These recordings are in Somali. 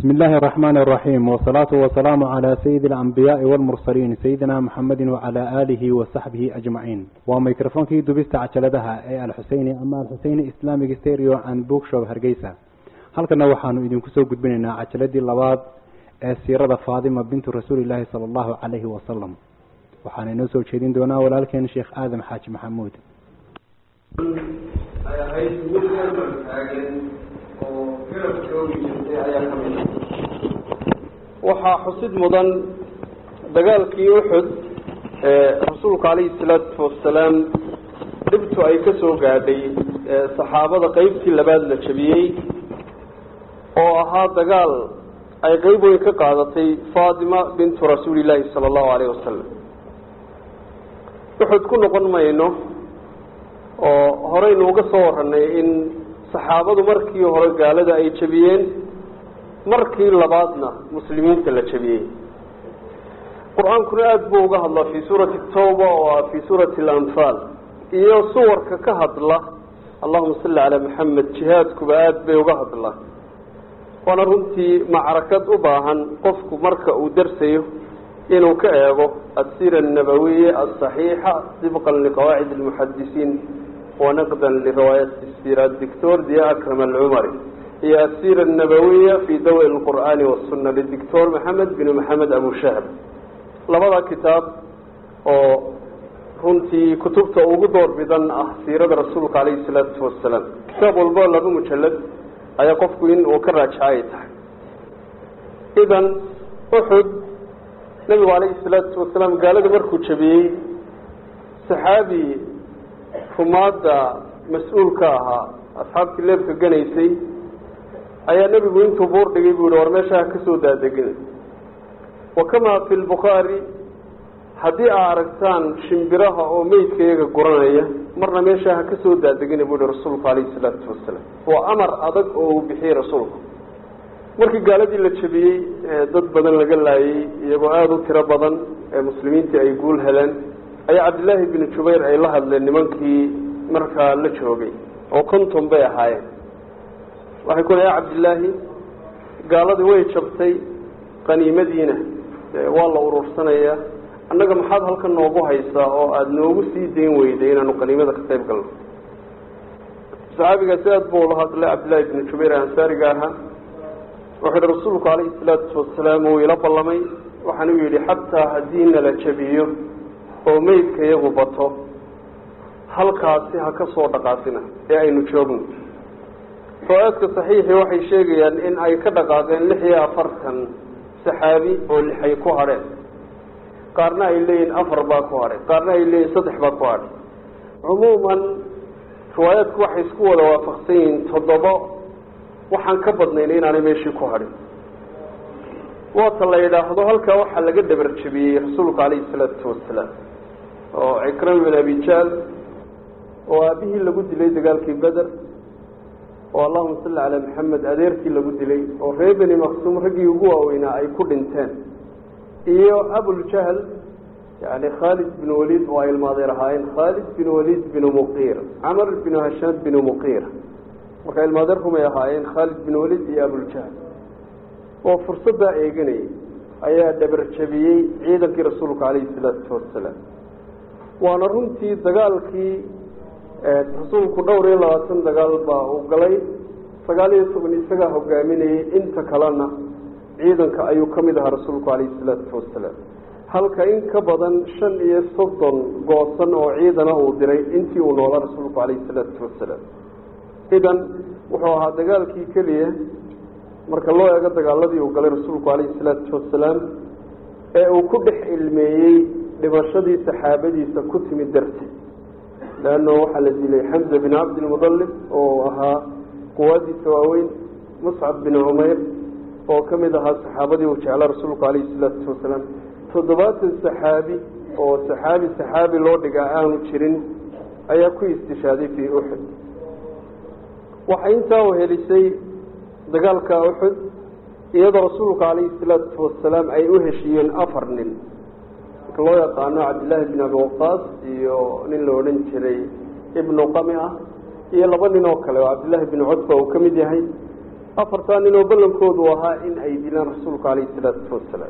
بسم الله الرحمن الرحيم والصلاة والسلام على سيد الأنبياء والمرسلين سيدنا محمد وعلى آله وصحبه أجمعين وميكروفون في دبست عجلدها أي الحسيني أما الحسيني إسلامي ستيريو عن بوك شو هرقيسة halkana waxaanu idinku soo gudbinaynaa cajaladii labaad ee siirada faadima bintu rasuulilaahi sala allahu calayhi wasalam waxaana inoo soo jeedin doonaa walaalkeen sheekh aadam xaaji maxamuud ay ahayd mid garban taagan oo garab joogi jirtay ayaa ka mid ah waxaa xusid mudan dagaalkii uxud ee rasuulku calayhi salaatu wasalaam dhibtu ay ka soo gaadhay ee saxaabada qeybtii labaad la jabiyey oo ahaa dagaal ay qeyb weyn ka qaadatay faatima bintu rasuulillaahi sala allahu alayhi wasalam uxud ku noqon mayno oo horeynu uga soo warranay in saxaabadu markii hore gaalada ay jabiyeen markii labaadna muslimiinta la jabiyey qur-aankuna aada buu uga hadlaa fii suurati tawba oo ah fii suurati alanfaal iyo suwarka ka hadla allahuma salli calaa maxamed jihaadkuba aada bay uga hadlaa waana runtii macrakad u baahan qofku marka uu darsayo inuu ka eego asira annabawiya asaxiixa dibqan liqawaacid almuxadisiin wanaqdan liriwaayat sira dictor dia akram alcumari iyo asira annabawiya fi dawi lqur'aani wasuna lidictor maxamed bin maxamed abu shahr labada kitaab oo runtii kutubta ugu door bidan ah siirada rasuulka calayhi salaatu wasalaam kitaab walbo laba mujalad ayaa qofku in uu ka raajaca ay tahay idan uxud nabigu calayhi salaatu wasalaam gaalada markuu jabiyey saxaabi rumaadda mas-uulka ahaa asxaabtii leebka ganaysay ayaa nebigu intuu buur dhigay buu yihi war meesha ha ka soo daadegina wa kamaa fi lbukhaari haddii aa aragtaan shimbiraha oo meydka iyaga guranaya marna meesha ha ka soo daadegina buu yihi rasuulku calayhi salaatu wasalaam waa amar adag oo uu bixiyey rasuulku markii gaaladii la jabiyey dad badan laga laayay iyagoo aada u tiro badan ee muslimiintii ay guul heleen ayaa cabdillaahi binu jubayr ay la hadleen nimankii markaa la joogay oo konton bay ahaayeen waxay ku ya cabdillaahi gaaladii way jabtay qaniimadiina waa la urursanayaa annaga maxaad halkan noogu haysaa oo aada noogu sii dayn weyday inaanu qaniimada ka qayb galno saxaabigaasi aada buu ula hadlay cabdillahi binu jubayr ee ansaariga ahaa wuxuu yihi rasuulku calayhi salaatu wasalaam uu ila ballamay waxaan u yidhi xataa haddii nala jabiyo oo meydka iyagu bato halkaasi ha ka soo dhaqaaqina ee aynu joogno riwaayaadka saxiixii waxay sheegayaan in ay ka dhaqaaqeen lix iyo afartan saxaabi oo lixay ku hadheen qaarna ay leeyihin afar baa ku hadhay qaarna ay leeyihin saddex baa ku hadhay cumuuman riwaayaadku waxay isku wada waafaqsan yihiin toddoba waxaan ka badnayna inaanay meeshii ku hadhin waata la yidhaahdo halkaa waxaa laga dhabar jabiyey rasuulku calayhi salaatu wasalaam oo cikrama bin abijaal oo aabihii lagu dilay dagaalkii beder oo allahuma salli calaa maxamed adeerkii lagu dilay oo reer beni maqsuum raggii ugu waaweynaa ay ku dhinteen iyo abuljahl yani khaalid bin waliid oo ay ilmaadeer ahaayeen khaalid bin waliid binu muqiir camar binu hashaan binu muqiir marka ilmaadeer rumay ahaayeen khaalid bin waliid iyo abuljahl oo fursaddaa eeganayay ayaa dhabar jabiyey ciidankii rasuulka calayhi salaatu wasalaam waana runtii dagaalkii rasuulku dhowr iyo labaatan dagaal baa uu galay sagaal iyo toban isagaa hogaaminayay inta kalena ciidanka ayuu ka mid ahaa rasuulku calayhi salaatu wasalaam halka in ka badan shan iyo soddon goosan oo ciidana uu diray intii uu noolaa rasuulku calayhi salaatu wasalaam idan wuxuu ahaa dagaalkii keliya marka loo eego dagaaladii uu galay rasuulku calayhi salaatu wasalaam ee uu ku dhex ilmeeyey dhimashadii saxaabadiisa ku timid darteed leanno waxaa la dilay xamza bin cabdilmudalib oo ahaa quwaadiisa waaweyn muscab bin cumayr oo ka mid ahaa saxaabadii uu jeclaa rasuulku calayhi salaatu wasalaam toddobaatan saxaabi oo saxaabi saxaabi loo dhigaa aanu jirin ayaa ku istishaaday fii uxud waxay intaa uhelisay dagaalka uxud iyadoo rasuulka calayhi salaatu wasalaam ay u heshiiyeen afar nin marka loo yaqaano cabdillaahi bin abi waqaas iyo nin la odhan jiray ibnu qami ah iyo laba nin oo kale oo cabdillaahi bin cutba uu ka mid yahay afartaa nin oo ballankoodu ahaa in ay dilaan rasuulku calayhi salaatu wasalaam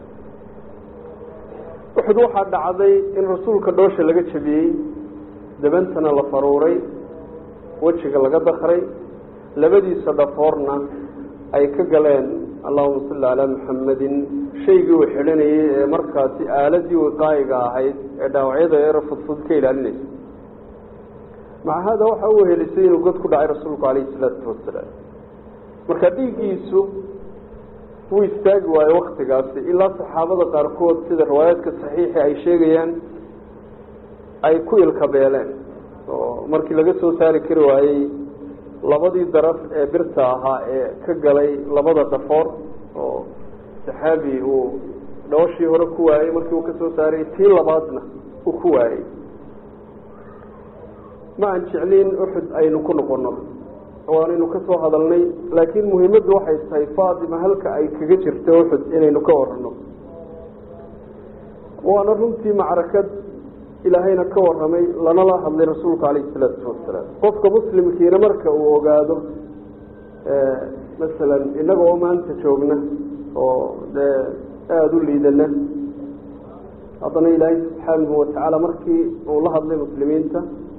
uxud waxaa dhacday in rasuulka dhoosha laga jabiyey dabantana la faruuray wejiga laga dakray labadiisa dhafoorna ay ka galeen allahuma salli calaa muxamedin shaygii uu xidhanayey ee markaasi aaladii wiqaayiga ahayd ee dhaawacyada eero fudfud ka ilaalinaysa maca haada waxa uu helisay inuu god ku dhacay rasuulku calayhi salaatu wasalaam marka dhiiggiisu wuu istaagi waayo waktigaasi ilaa saxaabada qaarkood sida riwaayaadka saxiixi ay sheegayaan ay ku ilkabeeleen oo markii laga soo saari kari waayey labadii daraf ee birta ahaa ee ka galay labada dhafoor oo saxaabi uu dhooshii hore ku waayey markii uu ka soo saaray tii labaadna uu ku waayey ma aan jecliin uxud aynu ku noqono waanaynu ka soo hadalnay laakiin muhiimaddu waxay tahay faatima halka ay kaga jirto uxud inaynu ka warano waana runtii macrakad ilaahayna ka warramay lanala hadlay rasuulku calayhi salaatu wasalaam qofka muslimkiina marka uu ogaado masalan innaga oo maanta joogna oo dee aada u liidana haddana ilaahay subxaanahu watacaala markii uu la hadlay muslimiinta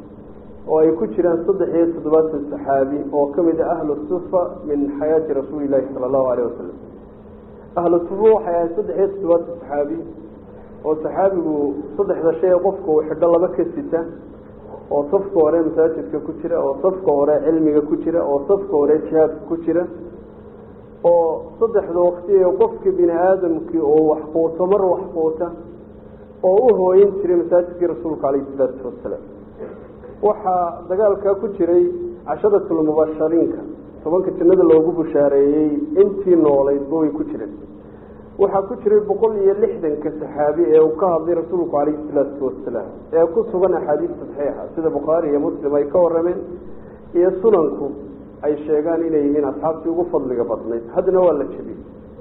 oo ay ku jiraan saddex iyo toddobaatan saxaabi oo ka mid ah ahlu sufa min xayaati rasuuli llaahi sala allahu alayh wasalam ahlu sufa waxay ahayd saddex iyo toddobaatan saxaabi oo saxaabigu saddexda shay ee qofka uu xidho laba ka sita oo safka hore masaajidka ku jira oo safka hore cilmiga ku jira oo safka hore jihaadka ku jira oo saddexda waqti ee qofka bini aadamkii oo wax quuto mar wax quuta oo u hooyin jiray masaajidkii rasuulka calayhi salaatu wasalaam waxaa dagaalkaa ku jiray casharatulmubashariinka tobanka jannada loogu bushaareeyey intii noolaydba way ku jireen waxaa ku jiray boqol iyo lixdanka saxaabi ee uu ka hadlay rasuulku calayhi salaatu wasalaam ee ku sugan axaadiista saxiixa sida bukhaari iyo muslim ay ka warameen iyo sunanku ay sheegaan inay yihiin asxaabtii ugu fadliga badnayd haddana waa la jebiyey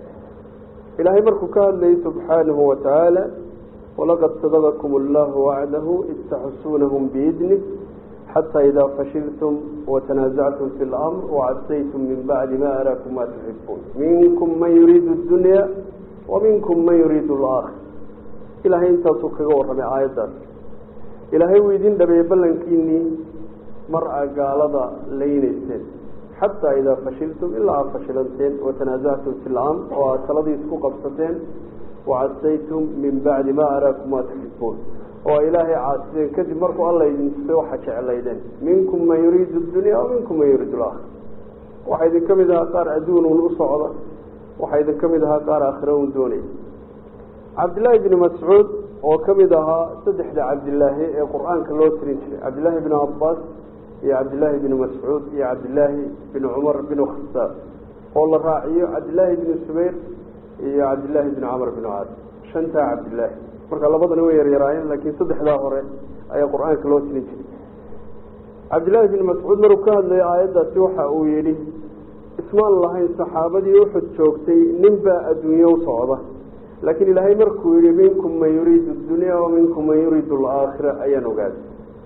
ilaahay markuu ka hadlayay subxaanahu watacaala walaqad sadaqakum allahu wacdahu id taxusuunahum biidnih xataa idaa fashiltum watanaasactum fi lamr wacasaytum min bacdi ma araakum ma tuxibuun minkum man yuriidu dunya wa minkum man yuriidu alaakhir ilaahay intaasuu kaga warramay aayaddaas ilaahay wuu idin dhabeeyey ballankiinii mar a gaalada laynayseen xataa idaa fashiltum ilaa aad fashilanteen watanaasactum fi lamr oo aad taladii isku qabsateen wacasaytum min bacdi ma araakum ma tuxibuun oo ilaahay caasideen kadib markuu alla idin tusay waxaa jeclaydeen minkum man yuriidu dunya wa minkum man yuriidu alaakhir waxaa idin ka mid ahaa qaar adduun un u socda waxaa idin ka mid ahaa qaar aakhiro un doonaya cabdillaahi bni mascuud oo ka mid ahaa saddexda cabdilaahi ee qur-aanka loo tirin jiray cabdillaahi bni cabbaas iyo cabdillaahi bni mascuud iyo cabdillaahi bni cumar bni khasaab oo la raaciyo cabdillaahi bni subayr iyo cabdillaahi bni camar bni caas shantaa cabdillaahi marka labadana way yaryaraayeen laakiin saddexdaa hore ayaa qur-aanka loo tirin jiray cabdillaahi bni mascuud maruu ka hadlayay aayaddaasi waxa uu yidhi ismaan lahayn saxaabadii uxud joogtay nin baa adduunye u socda laakiin ilaahay markuu yihi minkum man yuriidu dunya wa minkum man yuriidu alaakhira ayaan ogaaday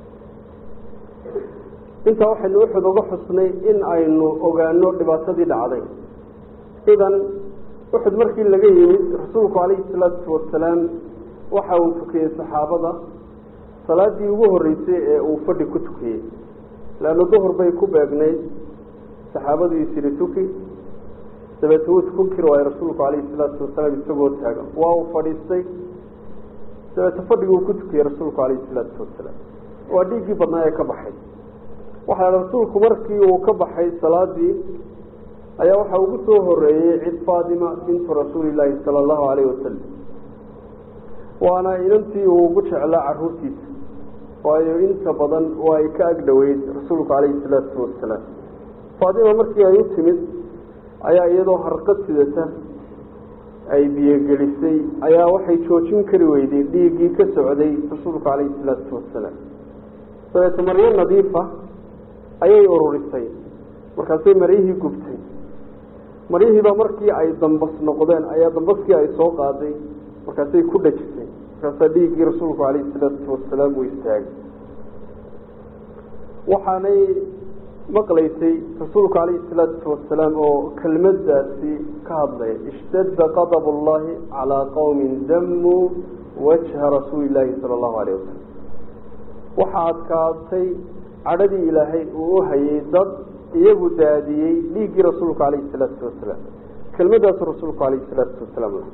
intaa waxaynu uxud uga xusnay in aynu ogaano dhibaatadii dhacday idan uxud markii laga yimid rasuulku calayhi salaatu wasalaam waxa uu tukiyey saxaabada salaadii ugu horreysay ee uu fadhi ku tukiyey leanna duhur bay ku beegnayd saxaabadu isiri tuki dabeete wuu tukun kari waayo rasuulku calayhi salaatu wasalaam isagoo taagan waa uu fadhiistay dabeete fadhiguu ku tukiyey rasuulku calayhi salaatu wasalaam waa dhiiggii badnaa ee ka baxay waxaa rasuulku markii uu ka baxay salaadii ayaa waxaa ugu soo horeeyey cid faatima bintu rasuuli llaahi sala allahu calayhi wasalam waana inantii uu ugu jeclaa caruurtiisa waayo inta badan waa ay ka agdhoweyd rasuulku calayhi salaatu wasalaam faatima markii ay u timid ayaa iyadoo harqad sidata ay biyogelisay ayaa waxay joojin kari weyday dhiiggii ka socday rasuulku calayhi salaatu wasalaam dabeete maryo nadiifa ayay ururisay markaasay maryihii gubtay maryihiiba markii ay dambas noqdeen ayaa dambaskii ay soo qaaday markaasay ku dhajisay markaasaa dhiiggii rasuulku calayhi salaatu wasalaam uu istaagay waxaanay maqlaysay rasuulku calayhi salaatu wasalaam oo kelmadaasi ka hadlaya ishtadda qadab ullahi calaa qowmin damuu wajha rasuuli illaahi sala allahu alayh wasalam waxaa adkaatay cadhadii ilaahay uu u hayay dad iyagu daadiyey dhiiggii rasuulku calayhi salaatu wasalaam kelmadaasu rasuulku calayhi salaatu wasalaam lah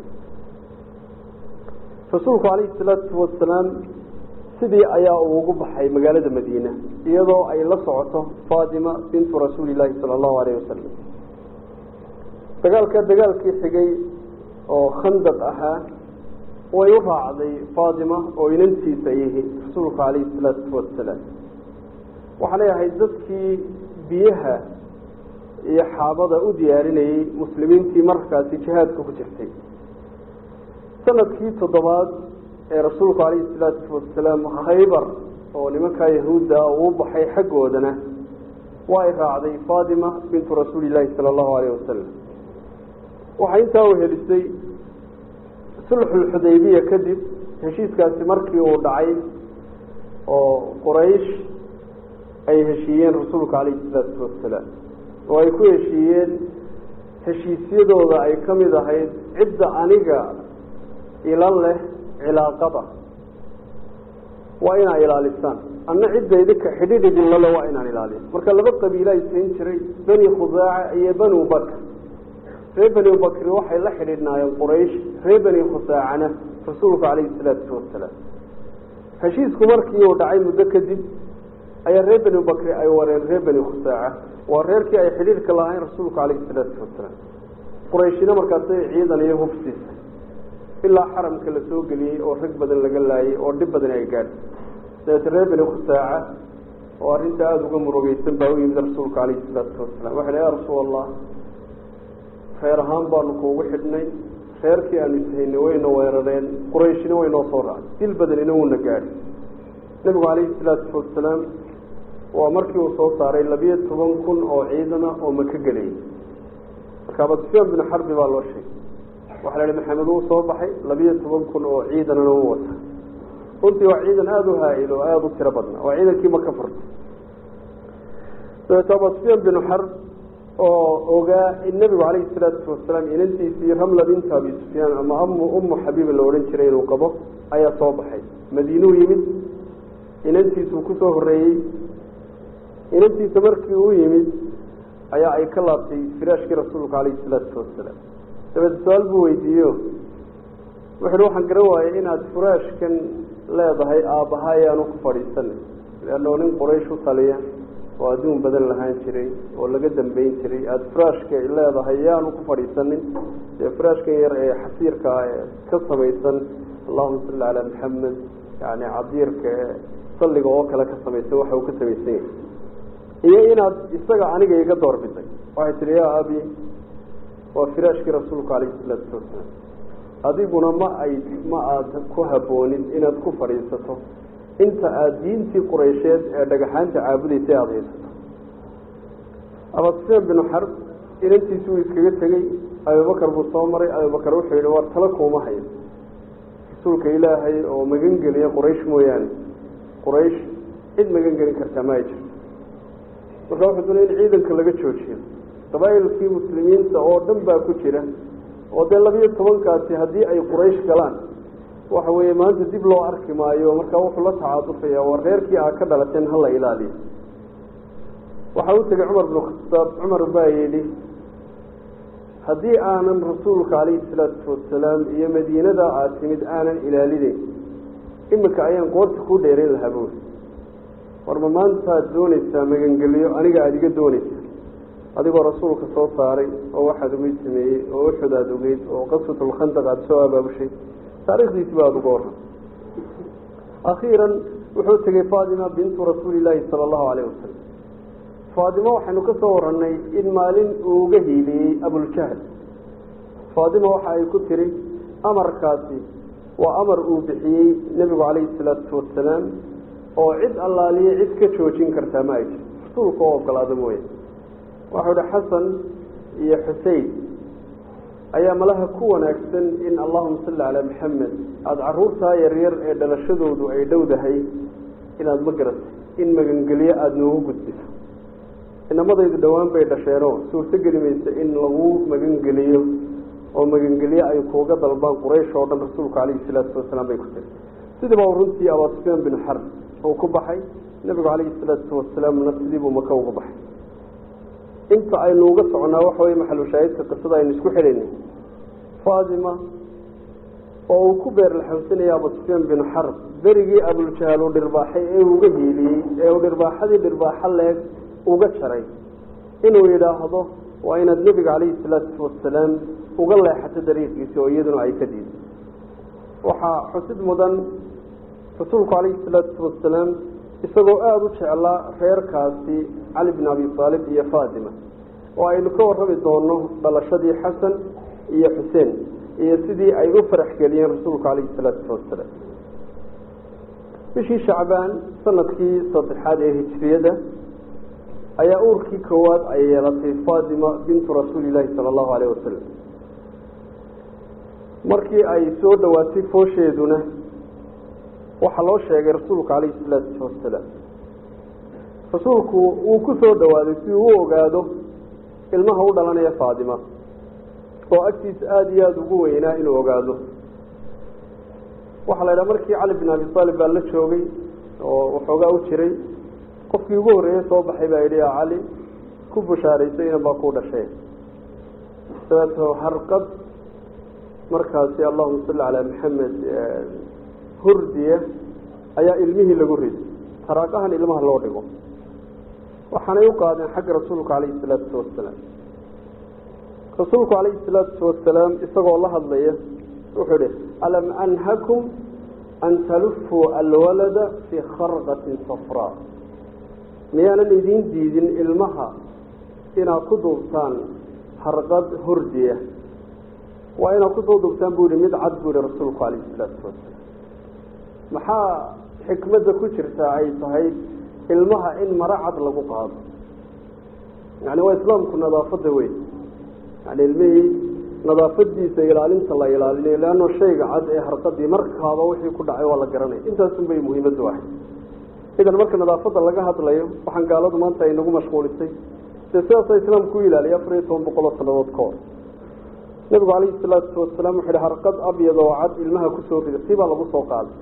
rasuulku calayhi salaatu wasalaam sidii ayaa uu ugu baxay magaalada madiina iyadoo ay la socoto faatima bintu rasuuli illaahi sala allahu alayh wasalam dagaalka dagaalkii xigay oo khandaq ahaa way u raacday faatima oo inantiisa yihi rasuulku calayhi salaatu wasalaam waxaa leeyahay dadkii biyaha iyo xaabada u diyaarinayey muslimiintii markaasi jihaadka ku jirtay sanadkii toddobaad ee rasuulku calayhi salaatu wasalaam khaybar oo nimankaa yahuudda uu baxay xaggoodana waa ay raacday faatima bintu rasuuli illaahi sala allahu alayh wasalam waxay intaa u helisay sulxulxudaybiya kadib heshiiskaasi markii uu dhacay oo quraysh ay heshiiyeen rasuulka calayhi salaatu wasalaam oo ay ku heshiiyeen heshiisyadooda ay ka mid ahayd cidda aniga ila leh cilaaqada waa inaa ilaalisaan anna cidda idinka xidhiidh idinla le waa inaan ilaaliyo marka laba qabiila ay siin jiray beni khusaaca iyo benu bakr reer beni bakri waxay la xidhiidhnaayeen quraysh reer beni khusaacana rasuulku calayhi salaatu wasalaam heshiisku markii uu dhacay muddo kadib ayaa reer beni bakri ay wareen reer beni khusaaca waa reerkii ay xidhiidhka lahayn rasuulku calayhi salaatu wasalaam qurayshina markaasay ciidan iyo hufsiisa ilaa xaramka la soo geliyey oo rag badan laga laayay oo dhib badan ay gaadhay dabeete reer beni khusaaca oo arrinta aada uga murugeysan baa u yimid rasuulka calayhi salaatu wasalaam waxay ya rasuul allah reer ahaan baanu kuugu xidhnay reerkii aanu ishaynay wayna weerareen qurayshina way noo soo raacay dil badanina wuuna gaadhay nebigu calayhi salaatu wasalaam waa markii uu soo saaray labiyo toban kun oo ciidana oo maka gelayay marka abu sufyaan binu xarbi baa loo sheegay waxaa la ihi maxamed uu soo baxay labiyo toban kun oo ciidanana u wata runtii waa ciidan aada u haa-il oo aada u tiro badnaa waa ciidankii maka furtay dabeeto abu sufyaan binu xarb oo ogaa in nebigu calayhi salaatu wasalaam inantiisii ramla binta abi sufyaan ama amu umu xabiiba la odhan jiray inuu qabo ayaa soo baxay madiinuu yimid inantiisuu kusoo horeeyey inantiisa markii uu yimid ayaa ay ka laabtay firaashkii rasuulka calayhi salaatu wasalaam dabeete su-aal buu weydiiyo wuxuuhi waxaan garan waayay inaad furaashkan leedahay aabbaha ayaanu ku fadhiisanay leanno nin quraysh u taliya oo adduun badan lahaan jiray oo laga dambeyn jiray aada furaashka leedahay yaanu ku fadhiisanin dee furaashkan yar ee xasiirka ee ka samaysan allahuma salli calaa maxamed yani cadiirka ee salliga oo kale ka samaysan waxa uu ka samaysan yahay iyo inaad isaga aniga iga doorbiday waxay tihi yaa abi waa firaashkii rasuulku calayhi salaatu wasalaam adiguna ma ay ma aada ku habboonin inaad ku fadhiisato inta aada diintii quraysheed ee dhagaxaanta caabudaysay aada haysato abasufyaan binu xarb inantiisi wuu iskaga tegey abubakar buu soo maray abubakar wuxuu yihi war tala kuuma hayo rasuulka ilaahay oo magan geliya quraysh mooyaane quraysh cid magan gelin kartaa ma ay jirto marka wuxuu doonay in ciidanka laga joojiyo qabaa'ilkii muslimiinta oo dhan baa ku jira oo dee labiyo tobankaasi haddii ay quraysh galaan waxa weeye maanta dib loo arki maayo markaa wuxuu la tacaadufaya waa reerkii aa ka dhalateen hala ilaaliyo waxaa u tegay cumar binu khataab cumar baa yidhi haddii aanan rasuulka calayhi salaatu wasalaam iyo madiinada aad timid aanan ilaalinayn iminka ayaan qoorta ku dheerayn lahaa buuri war ma maantaad doonaysaa magangelyo aniga aada iga doonaysaa adigoo rasuulka soo saaray oo waxaad ugeyd sameeyey oo uxud aada ogeyd oo qaswatulkhandaq aada soo abaabushay taarikhdiisi ba aada uga warran akhiiran wuxuu tegey faatima bintu rasuuli illaahi sala allahu calayh wasalam faatimo waxaynu ka soo warannay in maalin uu uga hiiliyey abuljahl faatima waxa ay ku tiri amarkaasi waa amar uu bixiyey nebigu calayhi salaatu wasalaam oo cid allaaliye cid ka joojin kartaa ma ay jirto rasuulka oo ogolaada mooye waxau ihi xasan iyo xusein ayaa malaha ku wanaagsan in allahuma salli calaa maxamed aada caruurtaa yaryar ee dhalashadoodu ay dhowdahay inaad ma garatay in magangelyo aada noogu gudbiso inamadaydu dhowaan bay dhasheenoo suurto geli maysa in lagu magangeliyo oo magangelye ay kuuga dalbaan quraysh oo dhan rasuulku calayhi salaatu wasalaam bay ku tiri sidiiba runtii abaa sufyaan bin xarb uu ku baxay nebigu calayhi salaatu wasalaamna sidiibuu maka uga baxay inta aynu uga soconaa waxa weye maxalushaahidka qisada aynu isku xidhaynay faatima oo uu ku beerlaxawsanaya abu sufyaan bin xarb berigii abuljahaal uu dhirbaaxay ee uga hiiliyey ee uu dhirbaaxadii dhirbaaxo leeg uga jaray inuu yidhaahdo waa inaad nebiga calayhi salaatu wasalaam uga leexato dariiqiisi oo iyaduna ay ka diiday waxaa xusid mudan rasuulku calayhi salaatu wasalaam isagoo aada u jeclaa reerkaasi cali bin abi aalib iyo faatima oo aynu ka warrami doono dhalashadii xasan iyo xuseen iyo sidii ay u farax geliyeen rasuulku calayhi salaatu wasalaam bishii shacbaan sanadkii saddexaad ee hijriyada ayaa uurkii koowaad ay yeelatay faatima bintu rasuuli illaahi sala allahu alayh wasalam markii ay soo dhowaatay foosheeduna waxaa loo sheegay rasuulku calayhi salaatu wasalaam rasuulku wuu ku soo dhowaaday si uu u ogaado ilmaha u dhalanaya faatima oo agtiisa aada iyo aada ugu weynaa inuu ogaado waxaa la idhaha markii cali bin abi aalib baa la joogay oo waxoogaa u jiray qofkii ugu horreeyey soo baxay baa yidhi yaa cali ku bushaaraysay inan baa ku dhashay dabeeto harqad markaasi allahuma salli calaa maxamed hurdiya ayaa ilmihii lagu riday taraaqahan ilmaha loo dhigo waxaanay u qaadeen xagga rasuulka calayhi salaatu wasalaam rasuulku calayhi salaatu wasalaam isagoo la hadlaya wuxuu ihi alam anhakum an talufuu alwalada fii kharqatin safraa miyaanan idiin diidin ilmaha inaad ku duubtaan harqad hurdiya waa inaad kusoo duubtaan buu yihi mid cad buu yihi rasuulku calayhi salaatu wasalaam maxaa xikmadda ku jirta ay tahay ilmaha in maro cad lagu qaado yani waa islaamku nadaafadda weyn yani ilmihii nadaafadiisa ilaalinta la ilaalinayo leanno shayga cad ee harqadii markaaba wixii ku dhacay waa la garanaya intaasun bay muhiimaddu ahay idan marka nadaafadda laga hadlayo waxaan gaaladu maanta ay nagu mashquulisay dee sidaasa islaamku u ilaaliyay afar iyo toban boqol oo sanadood ka hor nabigu calayhi salaatu wasalaam wuxu hi harqad abyad oo cad ilmaha kusoo rida si baa lagu soo qaaday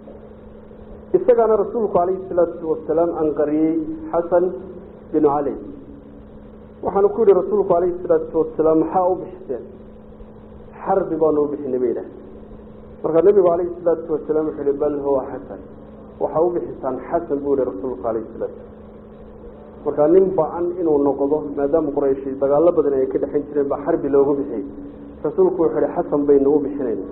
isagaana rasuulku calayhi salaatu wasalaam anqariyey xasan binu cali waxaanu ku yihi rasuulku calayhi salaatu wasalaam maxaa u bixiseen xarbi baanu u bixinay ba yidhaah markaa nebigu calayhi salaatu wasalaam wuxuu yihi bal huwa xasan waxaa u bixisaan xasan buu yihi rasuulku calayhi salaatu markaa nin ba-an inuu noqdo maadaama qurayshi dagaalo badan ay ka dhexan jireen baa xarbi loogu bixiyey rasuulku wuxuu yihi xasan baynu u bixinayna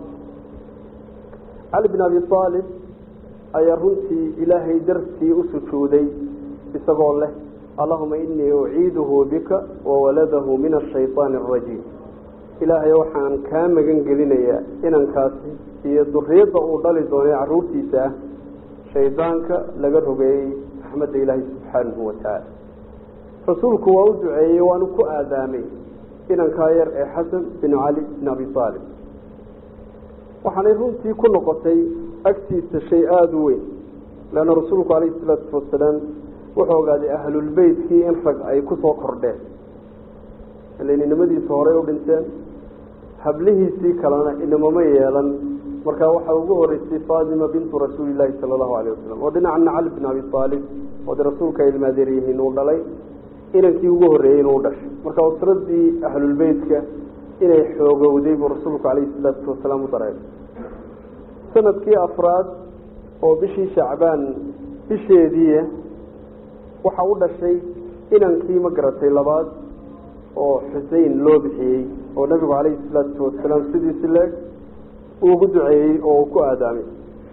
cali bin abi aalib ayaa runtii ilaahay dartii u sujuuday isagoo leh allahuma inii uciiduhu bika wawaladahu min ashayطaani arajiim ilaahay waxaan kaa magan gelinayaa inankaasi iyo duriyadda uu dhali doonay caruurtiisa ah shaydaanka laga rogeeyey raxmadda ilaahay subxaanahu watacaala rasuulku waa u duceeyey waanu ku aadaamay inankaa yar ee xasan binu cali bin abi aalib waxaanay runtii ku noqotay agtiisa shay aada u weyn leanna rasuulku calayhi salaatu wasalaam wuxuu ogaaday ahlulbeytkii in rag ay ku soo kordheen ilan inamadiisa horey u dhinteen hablihiisii kalena inamama yeelan markaa waxaa ugu horeysay faatima bintu rasuulilaahi sala allahu alayh wasalam oo dhinacana cali bin abi aalib oo de rasuulka ay ilmaadeer yihiin uu dhalay inankii ugu horreeyey inuu dhashay marka usradii ahlulbeytka inay xoogowday buu rasuulku calayhi salaatu wasalaam u dareemay sanadkii afraad oo bishii shacbaan bisheediia waxa u dhashay inankii ma garatay labaad oo xusein loo bixiyey oo nabigu calayhi salaatu wasalaam sidiisi leeg uugu duceeyey oo uu ku aadaamay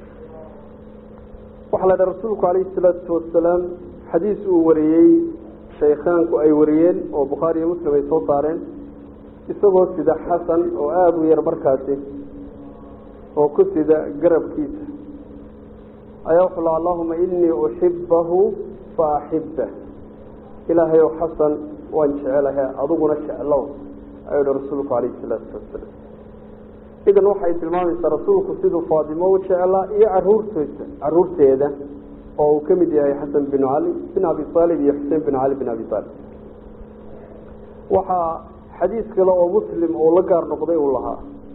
waxaa la dhaha rasuulku calayhi salaatu wasalaam xadiis uu wariyey shaykhaanku ay wariyeen oo bukhaari iyo muslim ay soo saareen isagoo sida xasan oo aada u yar markaasi oo ku sida garabkiisa ayaa wuxuu laha allahuma inii uxibahu fa axibah ilaahay ow xasan waan jecelahay adiguna jeclow ayuu hi rasuulku calayhi salaatu wasalaam idan waxay tilmaamaysaa rasuulku siduu faatimo u jeclaa iyo caruurtoosa caruurteeda oo uu ka mid yahay xasan binu cali bin abi aalib iyo xuseen bin cali bin abi aalib waxaa xadiis kale oo muslim uu la gaar noqday uu lahaa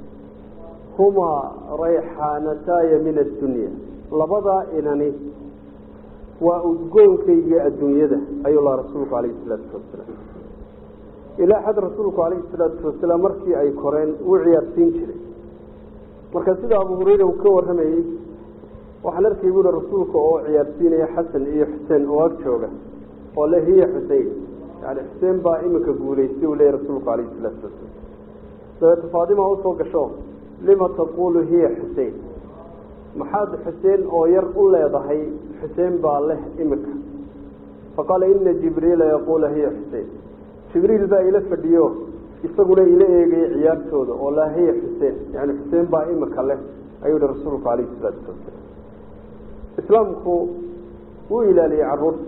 humaa rayxaanataaya min addunya labadaa inani waa udgoonkayga adduunyada ayuu lahaa rasuulku calayhi salaatu wasalaam ilaa xad rasuulku calayhi salaatu wasalaam markii ay koreen wuu ciyaarsiin jiray marka sida abu hureyra uu ka warramayey waxaan arkay buuhi rasuulka oo ciyaarsiinaya xasan iyo xuseen oo ag jooga oo le hiya xusein yani xuseen baa iminka guulaystay uu leeyahy rasuulku calayhi salaatu wasalaam dabeete faadima usoo gasho lima taqulu hiya xusein maxaad xuseen oo yar u leedahay xuseen baa leh iminka faqaala ina jibriila yaquula hiya xusein jibriil baa ila fadhiyo isaguna ila eegaya ciyaartooda oo laa hiya xuseen yani xuseen baa imika leh ayuu hi rasuulku calayhi salaatu wasalaam islaamku wuu ilaaliyey caruurta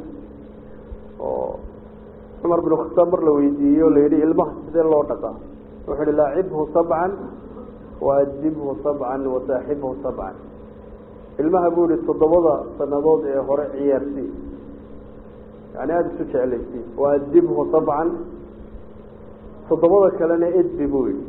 oo cumar bin khataab mar la weydiiyey oo la yidhi ilmaha sidee loo dhaqaa wuxuu ihi laacibhu sabcan waadibhu sabcan wasaaxibhu sabcan ilmaha buu ihi toddobada sanadood ee hore ciyaarsii yani aada isu jeclaysii waadibhu sabcan toddobada kalena edbi buu yihi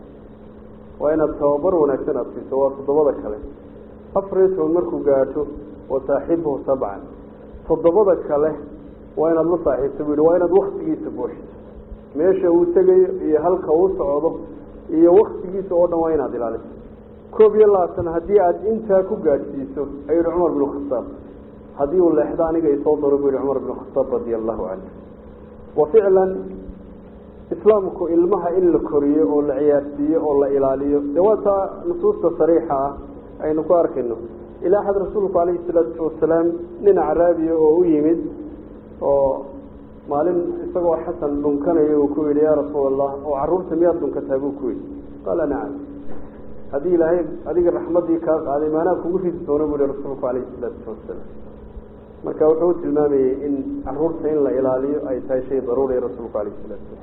waa inaad tababar wanaagsan aada siiso waa toddobada kale afar iyo toban markuu gaadho wasaaxibhu sabcan toddobada kale waa inaad la saaxiibto buu yihi waa inaad waktigiisa buuxiso meesha uu tegayo iyo halka uu socdo iyo waktigiisa oo dhan waa inaad ilaaliso koob iyo labaatan haddii aada intaa ku gaadhsiiso ayuu yihi cumar bin khataab haddii uu leexdo aniga isoo daro buu yihi cumar bin khataab radia allahu canhu wa ficlan islaamku ilmaha in la koriyo oo la ciyaarsiiyo oo la ilaaliyo dee waa taa nusuusta sariixa ah aynu ku arkayno ilaa xad rasuulku calayhi salaatu wasalaam nin caraabiya oo u yimid oo maalin isagoo xasan dhunkanaya uu ku yidhi yaa rasuul allah oo carruurta miyaad dhunkataa buu ku yidhi qaala nacam haddii ilaahay adiga raxmaddii kaa qaaday maanaa kugu ridi doono buu yihi rasuulku calayhi salaatu wasalaam marka wuxuu u tilmaamayey in caruurta in la ilaaliyo ay tahay shay daruuriya rasuulku calayhi salaatu wasalaam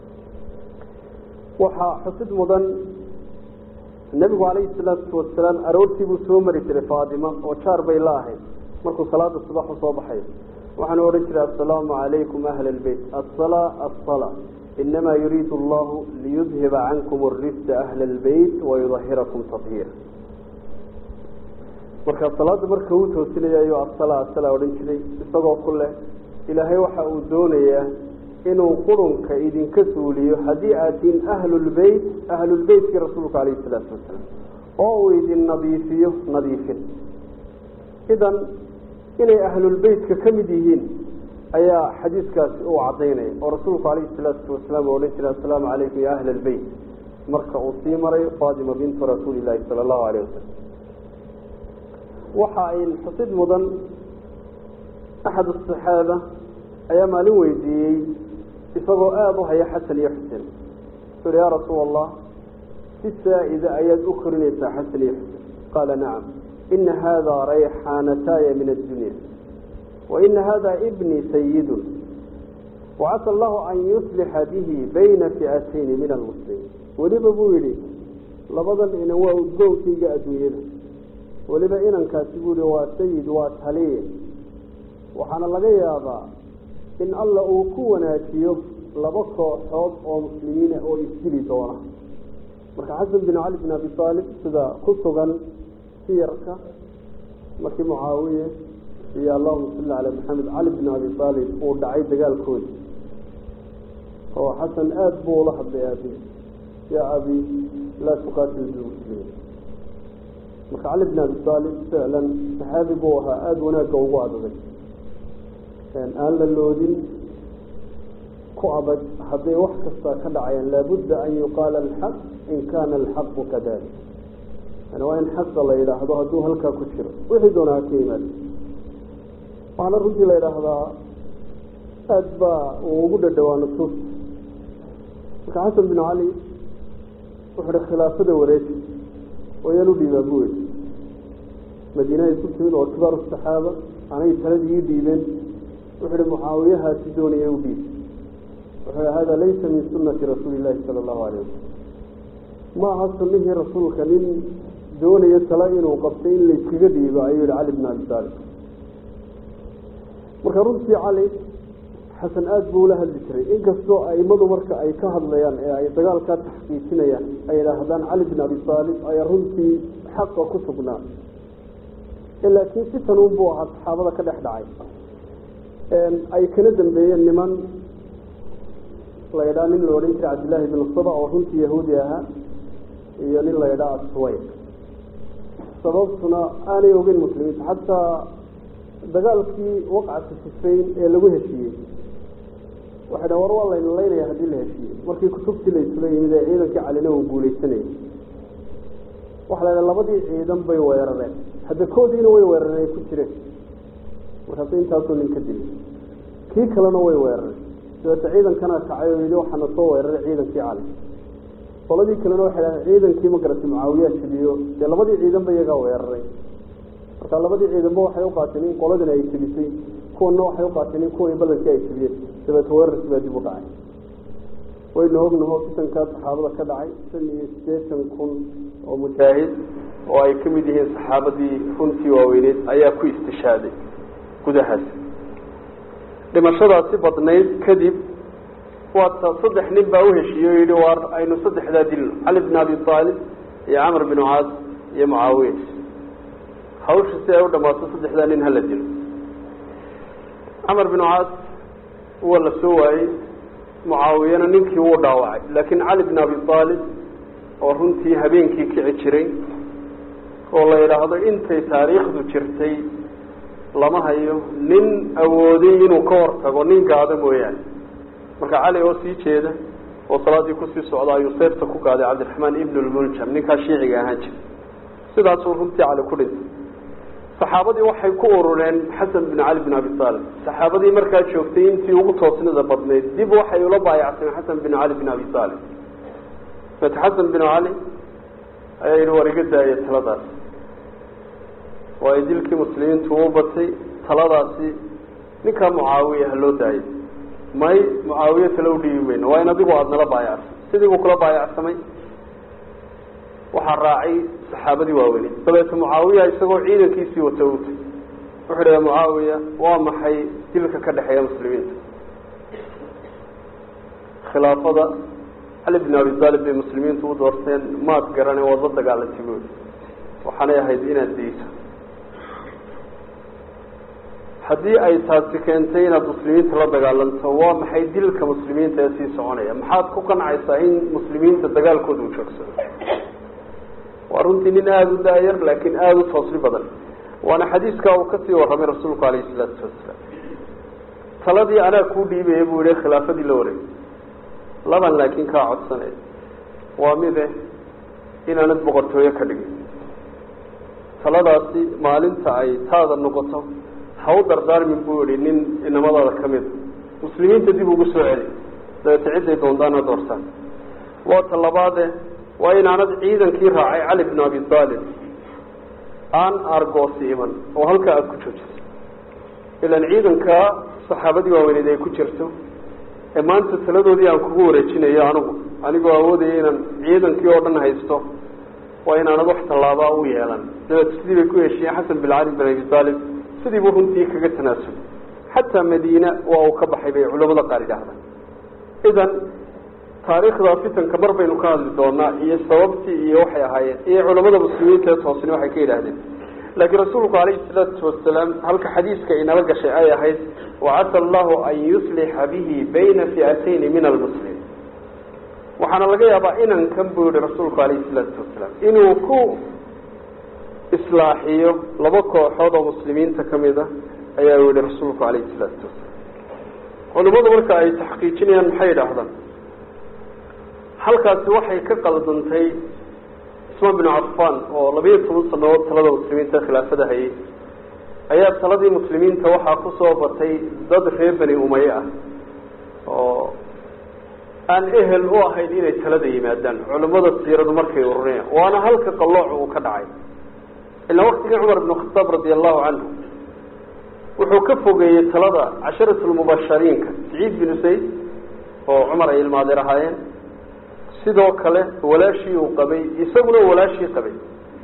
waxaa xusid mudan nebigu calayhi salaatu wasalaam aroortii buu soo mari jiray faadima oo jaar bay la ahayd markuu salaada subax usoo baxayo waxaanu odhan jiray assalaamu calaykum ahla albeyt assalaa assalaa inamaa yuriidu allahu liyudhiba cankum arijsa ahla albeyt wayudahirakum tahiira marka salaada marka uu toosinaya ayuu assalaa assalaa odhan jiray isagoo ku leh ilaahay waxa uu doonayaa inuu qurunka idinka suuliyo haddii aad tihiin ahlulbeyt ahlulbeytkii rasuulka calayhi salaatu wasalaam oo uu idin nadiifiyo nadiifin idan inay ahlulbeytka ka mid yihiin ayaa xadiiskaasi uu cadaynaya oo rasuulku calayhi salaatu wasalaam oo odhan jiray assalaamu calaykum ya ahla albeyt marka uu sii marayo faatima bintu rasuuli illaahi sala allahu alayh wasalam waxa ayn xusid mudan axad asaxaaba ayaa maalin weydiiyey isagoo aada u haya xasan iyo xuseen wuxuu uhi yaa rasuul allah si saa-ida ayaad u korinaysaa xasan iyo xuseen qaala nacam ina hada rayxaanataaya min addunya wa ina hada ibni sayidun wacasa allahu an yuslixa bihi bayna fi'atayni min almuslimiin weliba buu yidhi labadan inan waa udgoonkayga adduunyada weliba inankaasi buu yihi waa sayid waa taliye waxaana laga yaabaa in alla uu ku wanaajiyo laba kooxood oo muslimiina oo isdili doona marka xasan bin cali bin abi aalib sida ku sugan siyarka markii mucaawiye iyo allahuma salli calaa maxamed cali bin abi aalib uu dhacay dagaalkoodi oo xasan aada buu ula hadlay aabi yaa abi laa tuqaatil bilmuslimiin marka cali bin abi aalib ficlan saxaabi buu ahaa aada wanaagga ugu adagay aan la loodin ku adag hadday wax kasta ka dhacayaan laabudda an yuqaala alxaq in kaana alxaqu kadalik yani waa in xaqa la yidhaahdo hadduu halkaa ku jiro wixii doona ha ka yimaado waxaana runtii la yidhaahdaa aada baa uu ugu dhadhawaa nusuusta marka xasan bin cali wuxuu hi khilaafada wareeji wayaan u dhiibaa buu yidhi madiina ay ku timid oo kibaaru saxaaba anay taladii ii dhiibeen wuxuu hi mucaawiyahaasi doonaya u dhiib wuxuu hada laysa min sunati rasuuli llahi sala allahu alayh wasalam ma aha sunihii rasuulka nin doonaya tala inuu qabtay in layskaga dhiibo ayuu yihi cali bin abi taalib marka runtii cali xasan aada buu ula hadli jiray inkastoo aimadu marka ay ka hadlayaan ee ay dagaalkaa taxqiijinayaan ay idhaahdaan cali bin abi taalib ayaa runtii xaqa ku sugnaa laakiin si tanuun buu ahaa saxaabada ka dhex dhacay ay kana dambeeyeen niman la ydhaa nin la odhan jiray cabdillaahi bin saba oo runtii yahuudi ahaa iyo nin la ydhaa aswayq sababtuna aanay ogeyn muslimiinta xataa dagaalkii waqcatu sifayn ee lagu heshiiyey waxay dhahan war waa layna laynaya haddii la heshiiyey markii kutubtii la isula yimid ee ciidankii calina uu guuleysanayay waxa la ydhaha labadii ciidan bay weerareen hadda koodiina way weerareen ay ku jireen markaasu intaasoo nin ka dilay kii kalena way weerareen dabeete ciidankana kacay oo yidhi waxaana soo weeraray ciidankii cali qoladii kalena waxay dhahdeen ciidankii magarata mucaawiyaa jabiyo dee labadii ciidanba iyagaa weeraray marka labadii ciidanba waxay u qaateen in qoladina ay jebisay kuwana waxay u qaateen in kuwii ballankii ay jebiyeen dabeete weerarkii baa dib u dhacay waynu ognaho fitankaa saxaabada ka dhacay shan iyo siddeetan kun oo mujaahid oo ay ka mid yihiin saxaabadii runtii waaweyneed ayaa ku istishaaday gudahaas dhimashadaasi badnayd kadib waata saddex nin baa uheshiiyey o yidhi waar aynu saddexdaa dilno cali bin abi aalib iyo camr bin caas iyo mucaawiya hawsha si ay u dhamaato saddexdaa nin hala dilo camar bin caas waa la soo waayey mucaawiyana ninkii wuu dhaawacay laakiin cali bin abi aalib oo runtii habeenkii kici jiray oo la yidhaahdo intay taariikhdu jirtay lama hayo nin awooday inuu ka hortago nin gaado mooyaane marka cali oo sii jeeda oo salaadii kusii socda ayuu seefta ku gaaday cabdiraxmaan ibn lmuljam ninkaa shiiciga ahaan jira sidaasuu runtii cali ku dhintay saxaabadii waxay ku urureen xasan bin cali bin abi aalib saxaabadii markaa joogtay intii ugu toosnida badnayd dib waxay ula baayacteen xasan bin cali bin abi aalib mate xasan bin cali ayaa yidhi war iga daaya taladaas waayo dilkii muslimiintu u batay taladaasi ninkaa mucaawiya ha loo daayay may mucaawiye tala u dhiibi mayno waa in adigu aada nala baayacsa sidii buu kula baayacsamay waxaa raacay saxaabadii waaweyney dabeete mucaawiya isagoo ciidankiisii wata utay wuxuu dhaha mucaawiya waa maxay dilka ka dhexeeya muslimiinta khilaafada cali bin abi aalib bay muslimiintu u doorteen maad garane waad la dagaalantay buuli waxaanay ahayd inaad dayso haddii ay taasi keentay inaad muslimiinta la dagaalanto waa maxay dilka muslimiinta ee sii soconaya maxaad ku qancaysaa in muslimiinta dagaalkooda u joogsado waa runtii nin aada u daayar laakiin aada u toosni badan waana xadiiskaa uu kasii warramay rasuulku alayhi salaatu wasalaam taladii anaa kuu dhiibaya buu yihi khilaafadii la wareegay laban laakiin kaa codsanay waa mide inaanad boqortooyo ka dhigin taladaasi maalinta ay taada noqoto ha u dardaarmin buu yihi nin inamadaada ka mida muslimiinta dib ugu soo celi dabeete cidday doontaana doortaan waa ta labaade waa inaanad ciidankii raacay cali bin abi aalib aan argoosi iman oo halkaa aada ku joojiso ilaan ciidankaa saxaabadii waaweyneed ay ku jirto ee maanta taladoodii aan kugu wareejinayo anigu anigoo awoodaya inaan ciidankii oo dhan haysto waa inaanad wax tallaabaa u yeelan dabeete sidii bay ku heshiyeen xasan bin cali bin abi aalib sidii buu runtii kaga tanaasulay xataa madiina waa uu ka baxay bay culamada qaar yidhaahdaan idan taariikhda fitanka mar baynu ka hadli doonaa iyo sababtii iyo waxay ahaayeen iyo culamada muslimiinta ee toosni waxay ka yidhaahdeen laakiin rasuulku calayhi salaatu wasalaam halka xadiiska inala gashay ay ahayd wacasa allahu an yuslixa bihi bayna fi'atayni min almuslimiin waxaana laga yaabaa inankan buu yihi rasuulku calayhi salaatu wasalaam inuu ku islaaxiyo laba kooxood oo muslimiinta ka mid a ayaa yihi rasuulku calayhi salaatu wasalaam culimadu marka ay taxqiijinayaan maxay idhaahdaan halkaasi waxay ka qaldantay cusmaan binu cafan oo labayo toban sanadood talada muslimiinta khilaafada hayay ayaa taladii muslimiinta waxaa kusoo batay dad reer bani umaye ah oo aan ehel u ahayn inay talada yimaadaan culimada siiradu markay ururiyaan waana halka qallooc uu ka dhacay ilaa waktigii cumar bn khataab radi allahu canhu wuxuu ka fogeeyey talada casharat lmubashariinka saciid binu sayd oo cumar ay ilmaadeer ahaayeen sidoo kale walaashii uu qabay isaguna walaashii qabay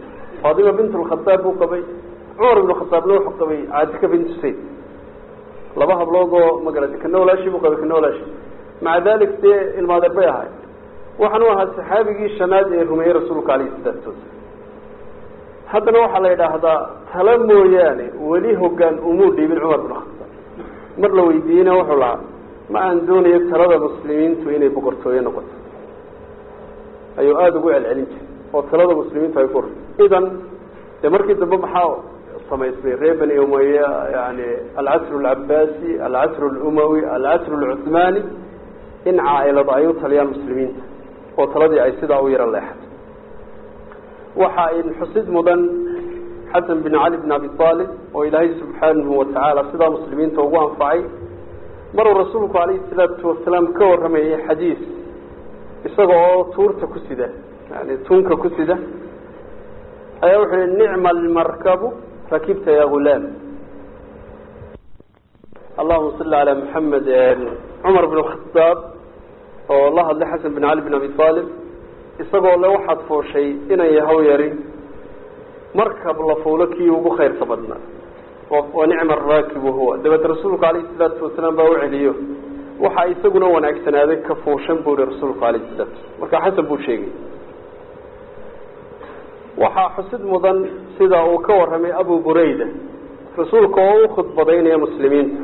faatima bint lkhataab buu qabay cumar ibnu khataabna wuxuu qabay caatika bintu sayd laba hablood oo magarata kana walaashi buu qabay kana walaashi maca dalik dee ilmaadeer bay ahay waxaanu ahaa saxaabigii shanaad ee rumeeyey rasuulka alayhi salaatu wasalaam haddana waxaa la yidhaahdaa tala mooyaane weli hogaan umuu dhiibin cumar bin khataab mar la weydiiyeyna wuxuu lahaa ma aan doonayo talada muslimiintu inay boqortooye noqoto ayuu aada ugu celcelin jiray oo talada muslimiintu ay ku hor idan dee markii dambe maxaa samaysmay reer bani umaya yani alcasru alcabaasi alcasru alumawi alcasru alcuthmani in caailada ay u taliyaan muslimiinta oo taladii ay sidaa u yaro leexatay waxa in xusid mudan xasan bin cali bin abi aalib oo ilaahay subxaanahu watacaala sidaa muslimiinta ugu anfacay maruu rasuulku alayhi salaatu wasalaam ka warramayay xadiis isaga oo tuurta ku sida yani tunka ku sida ayaa wuxuu yihi nicma almarkabu rakibta ya gulaam allahuma salli calaa maxamed cumar bin khataab oo la hadlay xasan bin cali bin abi aalib isagoo le waxaad fooshay inan yahaw yari markab la fuulo kii ugu khayrka badnaa wa nicma araakibu huwa dabeed rasuulku alayhi salaatu wasalaam baa u celiyo waxaa isaguna wanaagsanaaday ka fuushan buu ihi rasuulku alayhi salaatu marka xasan buu sheegay waxaa xusid mudan sida uu ka warramay abu burayda rasuulka oo u khudbadaynaya muslimiinta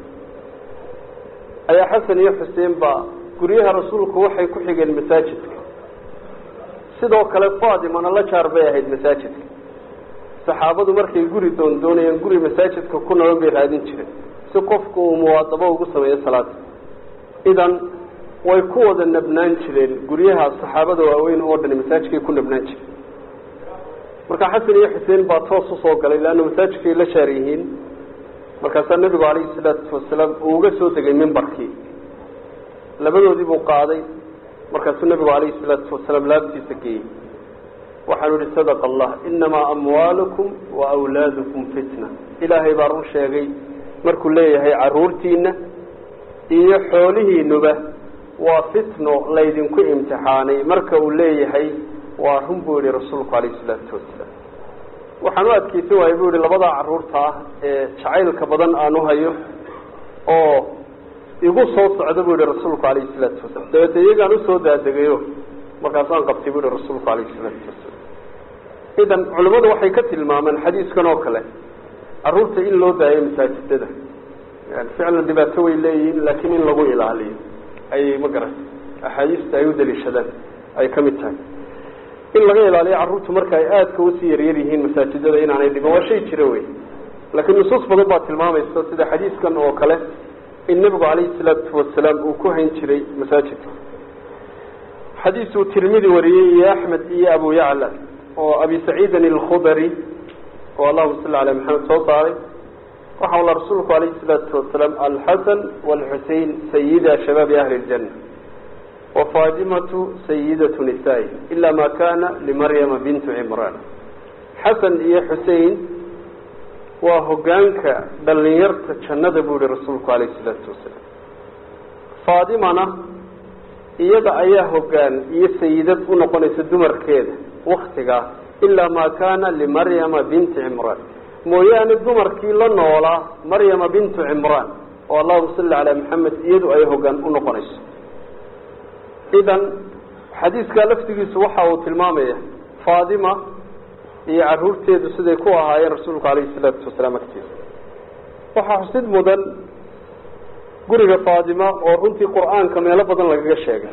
ayaa xasan iyo xuseen baa guryaha rasuulku waxay ku xigeen masaajidka sidoo kale fatimana la jaar bay ahayd masaajidka saxaabadu markay guri doon doonayeen guri masaajidka ku nolol bay raadin jireen si qofku uu muwaadabo ugu sameeyo salaada idan way ku wada nabnaan jireen guryaha saxaabada waaweyn oo dhani masaajidkay ku nabnaan jireen marka xasan iyo xuseen baa toos usoo galay leanna masaajidkay la shaar yihiin markaasaa nebigu calayhi salaatu wasalaam uu uga soo degay mimbarkii labadoodii buu qaaday markaasuu nebigu calayhi salaatu wasalaam laabtiisa geeyey waxaanu ihi sadaqa allah inamaa amwaalukum wa awlaadukum fitna ilaahay baa run sheegay markuu leeyahay caruurtiina iyo xoolihiinuba waa fitno laydinku imtixaanay marka uu leeyahay waa run buu yihi rasuulku calayhi salaatu wasalaam waxaan u adkeysan waayay buu yihi labadaa caruurta ah ee jacaylka badan aan u hayo oo igu soo socda buu yihi rasuulku calayhi salaatu wasalaam dabeete iyagaan usoo daadegayo markaasaan qabtay buu yihi rasuulku calayhi salaatu wasalaam idan culimmadu waxay ka tilmaameen xadiiskan oo kale caruurta in loo daayo masaajidada yani ficlan dhibaato way leeyihiin laakiin in lagu ilaaliyo ayay ma garan axaadiista ay u daliishadaan ay ka mid tahay in laga ilaaliyo carruurtu marka ay aadka usii yaryar yihiin masaajidada inaanay dhiban waa shay jira wey laakiin nusuus badan baa tilmaamaysa sida xadiiskan oo kale in nebigu calayhi salaatu wasalaam uu ku hayn jiray masaajidka xadiis uu tirmidi wariyey iyo axmed iyo abu yacla oo abi saciidin alkhudari oo allahuma salli calaa maxamed soo saaray waxa ula rasuulku calayhi salaatu wasalaam alxasan waalxusein sayida shabaabi ahli ljanna wafaatimatu sayidatu nisaa-i ila ma kana limaryama bintu cimraan xasan iyo xusein waa hogaanka dhalinyarta jannada buu yihi rasuulku calayhi salaatu wasalaam faatimana iyada ayaa hogaan iyo sayidad u noqonaysa dumarkeeda waktigaa ilaa ma kana limaryama binti cimraan mooyaane dumarkii la noolaa maryama bintu cimraan oo allahuma salli calaa maxamed iyadu ay hogaan u noqonayso idan xadiiskaa laftigiisu waxa uu tilmaamaya faatima iyo caruurteedu siday ku ahaayeen rasuulku calayhi salaatu wasalaam agtiisa waxaa xusid mudan guriga faatima oo runtii qur-aanka meelo badan lagaga sheegay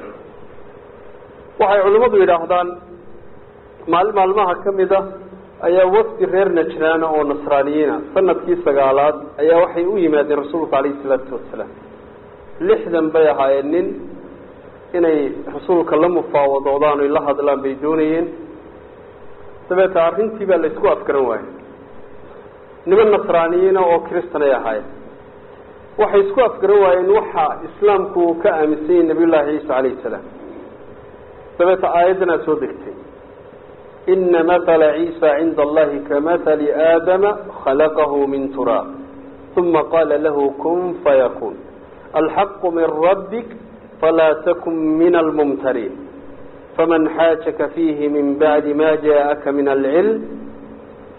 waxay culimmadu yidhaahdaan maalin maalmaha ka mid a ayaa wafdi reer najraana oo nasraaniyiina sanadkii sagaalaad ayaa waxay u yimaadeen rasuulku calayhi salaatu wasalaam lixdan bay ahaayeen nin inay rasuulka la mufaawadoodaan oy la hadlaan bay doonayeen dabeeta arrintii baa laysku afgaran waayey niman nasraaniyiina oo kristan ay ahaayeen waxay isku afgaran waayeen waxa islaamku uu ka aaminsan yahay nabiyullaahi ciisa calayhi salaam dabeeta aayaddanaa soo degtay ina matala ciisa cinda allahi kamatali aadama khalaqahu min turaab uma qaala lahu kun fayakun alxaqu min rabbik falaa takun min almumtariin faman xaajaka fiihi min bacdi ma jaءaka min alcilm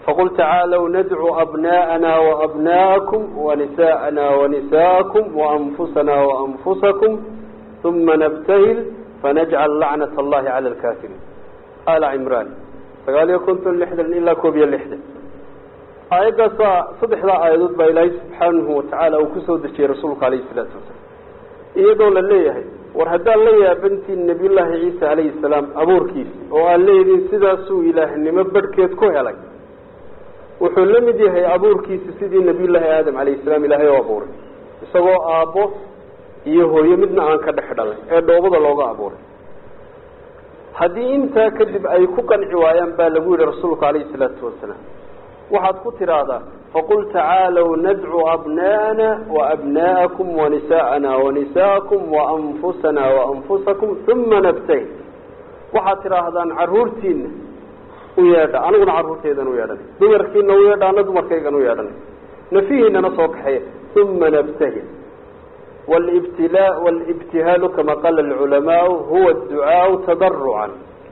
faqul tacaalow nadcu abna'ana waabna'akum wanisa'ana wanisa'akum waanfusana waanfusakum uma nabtahil fanajcal lacnat allahi cala alkafiriin ala cimraan sagaal iyo konton lixdan ilaa koob iyo lixdan aayaddaasa saddexdaa aayadood baa ilaahay subxaanahu watacaala uu kusoo dejiyey rasuulka alayhi salaatu wasalaam iyadoo la leeyahay war haddaan la yaabantiin nabiyullaahi ciisa calayhi salaam abuurkiisi oo aan leediin sidaasuu ilaahnimo badhkeed ku helay wuxuu la mid yahay abuurkiisi sidii nabiyullaahi aadam calayhi salaam ilaahay oo abuuray isagoo aabbo iyo hooyo midna aan ka dhex dhalay ee dhoobada looga abuuray haddii intaa kadib ay ku qanci waayaan baa lagu yihi rasuulku calayhi salaatu wasalaam waxaad ku tidhaahdaa faqul tacaalow nadcu abna'ana waabna'akum wanisa'ana wanisa'akum waanfusana waanfusakum uma nabtahil waxaad tidhaahdaan caruurtiina u yeedha aniguna carruurteydan u yeedhanay dumarkiina u yeedha ana dumarkaygan u yeedhanay nafihiinana soo kaxeeya uma nabtahil wlibtila wlibtihaalu kama qaala alculamaau huwa adducaau tadarucan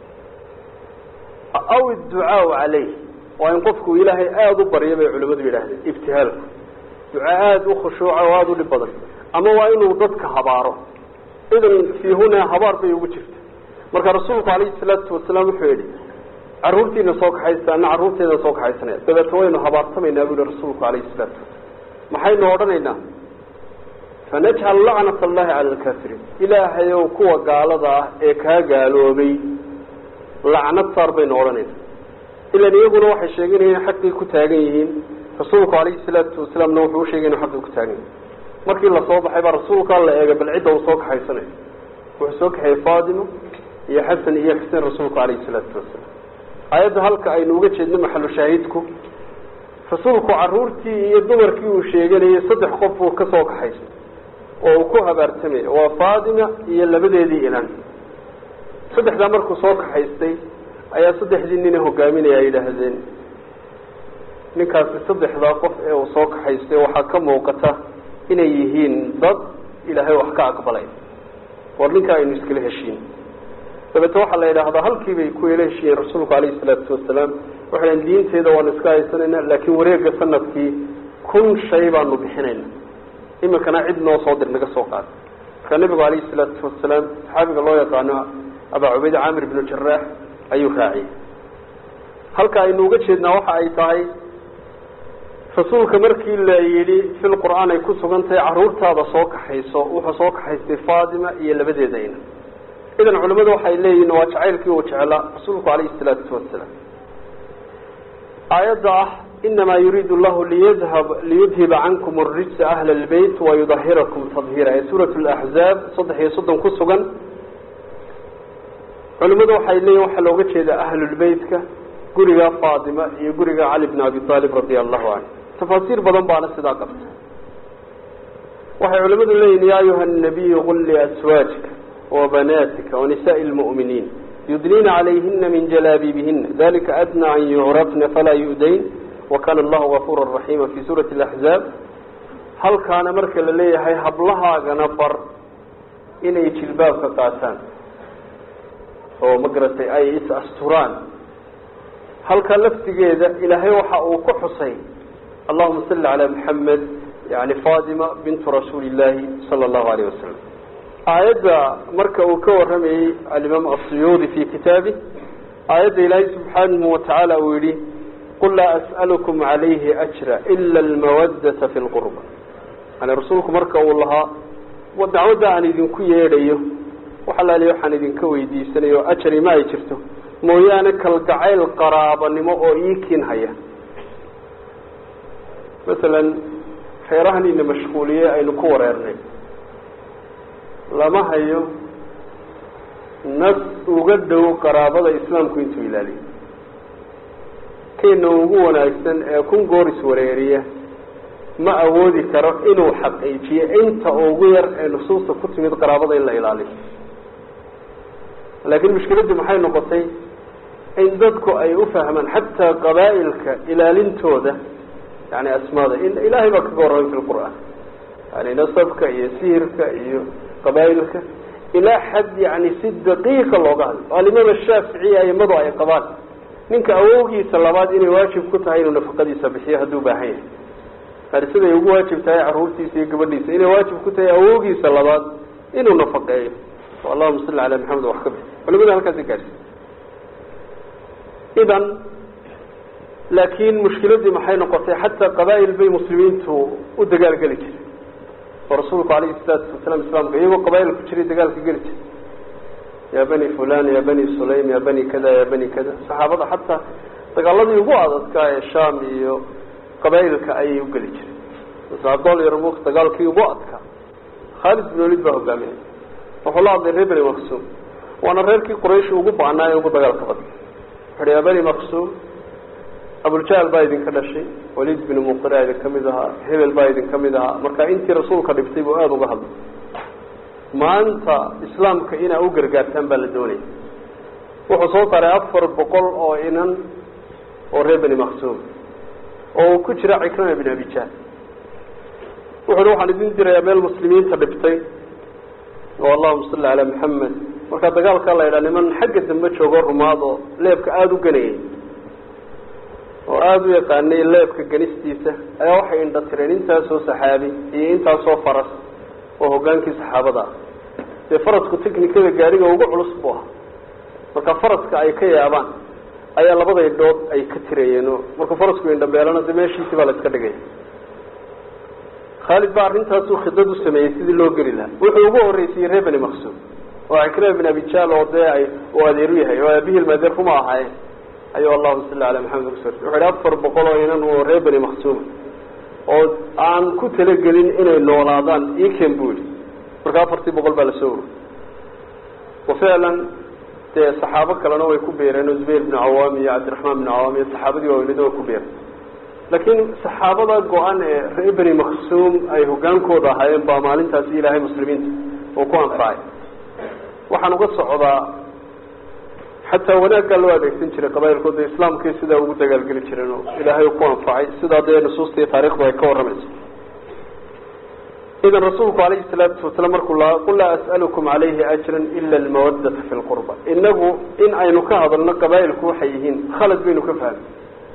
aw adducaau calayh waa in qofku ilaahay aada u baryo bay culimadu yidhaahdeen ibtihaalku duca aada u khushuuca oo aada u dhib badan ama waa inuu dadka habaaro idan fii hunaa habaar bay ugu jirta marka rasuulku calayhi salaatu wasalaam wuxuu yidhi carruurtiina soo kaxaysta ana carruurteeda soo kaxaysanaya dabeetna waynu habaartamaynaa bu yihi rasuulku calayhi salaatu wasalaam maxaynu odhanaynaa fanajcal lacnat allahi cala alkaafiriin ilaahayow kuwa gaalada ah ee kaa gaaloobay lacnad saar baynu odhanayna ilan iyaguna waxay sheeganayeen xaqii ku taagan yihiin rasuulku calayhi salaatu wasalaamna wuxuu usheegay inu xaqii ku taagan yihin markii lasoo baxay baa rasuulkaa la eegay bal cidda uu soo kaxaysanayo wuxuu soo kaxeeyey fatima iyo xasan iyo xuseen rasuulku calayhi salaatu wasalaam aayadda halka aynu uga jeedno maxalu shaahidku rasuulku caruurtii iyo dumarkii uu sheeganayay saddex qof uu ka soo kaxaysay oo uu ku habaartamay waa fatima iyo labadeedii inan saddexdaa markuu soo kaxaystay ayaa saddexdii nina hogaaminaya ay yidhaahdeen ninkaasi saddexdaa qof ee uu soo kaxaystay waxaa ka muuqata inay yihiin dad ilaahay wax ka aqbalay war ninkaa aynu iskala heshiin dabeete waxaa la yidhaahdaa halkii bay ku ela heshiiyeen rasuulku calayhi salaatu wasalaam waxay dhahen diinteeda waanu iska haysanayna laakiin wareega sanadkii kun shay baanu bixinayna iminkana cid noo soo dir naga soo qaada markaa nabigu calayhi salaatu wasalaam saxaabiga loo yaqaano abaa cubayd caamir ibnu jaraax ayuu raaciyey halka aynu uga jeednaa waxa ay tahay rasuulka markii la yidhi fil qur-aan ay ku sugan tahay carruurtaada soo kaxayso wuxuu soo kaxaystay fatima iyo labadeeda ina idan culimadu waxay leeyihin waa jacaylkii uu jeclaa rasuulku calayhi salaatu wasalaam aayadda ah inamaa yuriidu llahu liyadhab liyudhiba cankum arijsa ahla lbeyt wayudahirakum tadhiira ee suurat laxzaab saddex iyo soddon ku sugan culimadu waxay leeyihin waxaa looga jeeda ahlulbeytka guriga faatima iyo guriga cali bn abi aalib radia allahu canhu tafaasiir badan baana sidaa qabta waxay culimadu leeyihin ya ayuha nabiyu qul liaswaajika wabanaatika wanisaai lmu'miniin yudniina calayhina min jalaabiibihina dalika adnaa an yucrafna falaa yu'dayn wakana allahu gafuura raxiima fi suurati alaxzaab halkaana marka la leeyahay hablahaagana bar inay jilbaabka qaataan oo ma garatay ay is asturaan halka laftigeeda ilaahay waxa uu ku xusay allahuma salli calaa maxamed yani fatima bintu rasuuli illaahi sala allahu alayh wasalam aayadda marka uu ka waramayey alimaam asuyuudi fi kitaabi aayadda ilaahay subxaanahu watacaala uu yihi qul laa as'alukum calayhi ajra ila almawaddata fi lqurba yani rasuulku marka uu lahaa dacwadda aan idinku yeedhayo waxalaali waxaan idinka weydiisanayo ajari ma ay jirto mooyaane kalgacayl qaraabanimo oo ii kiin haya masalan reerahan ina mashquuliye aynu ku wareernay lama hayo nas uga dhow qaraabada islaamku intuu ilaaliyo keena ugu wanaagsan ee kun goor iswareeriya ma awoodi karo inuu xaqiijiyo inta ugu yar ee nusuusta ku timid qaraabada in la ilaaliyo laakiin mushkiladdu maxay noqotay in dadku ay u fahmaan xataa qabaa'ilka ilaalintooda yani asmaada in ilaahay baa kaga warramay fi lqur'aan yani nasabka iyo sihirka iyo qabaa'ilka ilaa xad yani si daqiiqa looga hadlo alimaam ashaaficiy aimadu ay qabaan ninka awowgiisa labaad inay waajib ku tahay inuu nafaqadiisa bixiyo hadduu baahan yahay yani siday ugu waajib tahay caruurtiisa iyo gabadhiisa inay waajib ku tahay awowgiisa labaad inuu nafaqeeyo allahuma salli calaa maxamed wax ka bixi culimada halkaasi gaadhsi idan laakiin mushkiladii maxay noqotay xataa qabaa'il bay muslimiintu u dagaalgeli jiray oo rasuulku calayhi salaatu wasalaam islaamka iyagoo qabaa'il ku jiray dagaalka geli jiray ya bani fulan ya bani sulaym ya bani kada ya bani kada saxaabada xataa dagaaladii ugu adadkaa ee sham iyo qabaa'ilka ayay u geli jiray masabol yarmuk dagaalkii ugu adkaa khaalid bin walid baa hogaaminay wuxuu la hadlay reer bani maqsuum waana reerkii quraysh ugu baanaa ee ugu dagaalka badan wuxu ya bani maqsuum abuljahl baa idinka dhashay walid bin muqira idinka mid ahaa hebel baa idinka mid ahaa marka intii rasuulka dhibtay buu aada uga hadlay maanta islaamka inaa u gargaartaan baa la doonaya wuxuu soo saaray afar boqol oo inan oo reer bani maqsuum oo uu ku jira cikrama bin abijahl wuxu uhi waxaan idin dirayaa meel muslimiinta dhibtay oo allahuma salli calaa maxamed markaa dagaalkaa la yidhaha niman xagga dambe joogo rumaad oo leebka aada u ganayay oo aada u yaqaanay leebka ganistiisa ayaa waxay indha tireen intaasoo saxaabi iyo intaasoo faras oo hogaankii saxaabada ah dee farasku technikada gaariga ugu culus buu ahaa marka faraska ay ka yaabaan ayaa labada indhood ay ka tirayeen oo markuu farasku indhabeelana de meeshiisii baa la iska dhigaya khaalid baa arrintaasuu khidad u sameeyey sidii loo geli lahaa wuxuu ugu horreysiyey reer bani maqsuum oo cikrima bin abijaal oo dee ay uu adeeru yahay oo aabihil maadeer kuma ahaaye ayuu allahuma salli calaa maxamed ugu soo wuxu ihi afar boqol oo inan oo reer bani maqsuuma oo aan ku talagelin inay noolaadaan iken buu yihi marka afartii boqol baa lasoo urur wa ficlan dee saxaabo kalena way ku beereen oo zubayr binu cawaam iyo cabdiraxmaan binu cawaam iyo saxaabadii waaweynada way ku beereen laakiin saxaabada go-an ee reer bani maqsuum ay hogaankooda ahaayeen baa maalintaasi ilaahay muslimiinta uu ku anfacay waxaan uga socdaa xataa wanaaggaa loo adeegsan jiray qabailkooda islaamkii sidaa ugu dagaalgeli jireen oo ilaahay ku anfacay sidaa dee nusuusta iyo taarikhdu ay ka warramayso idan rasuulku calayhi salaatu wasalaam markuu lahaa qul laa as'alukum calayhi ajran ila almawaddata fi lqurba inagu in aynu ka hadalno qabaa'ilku waxay yihiin khalad baynu ka fahmay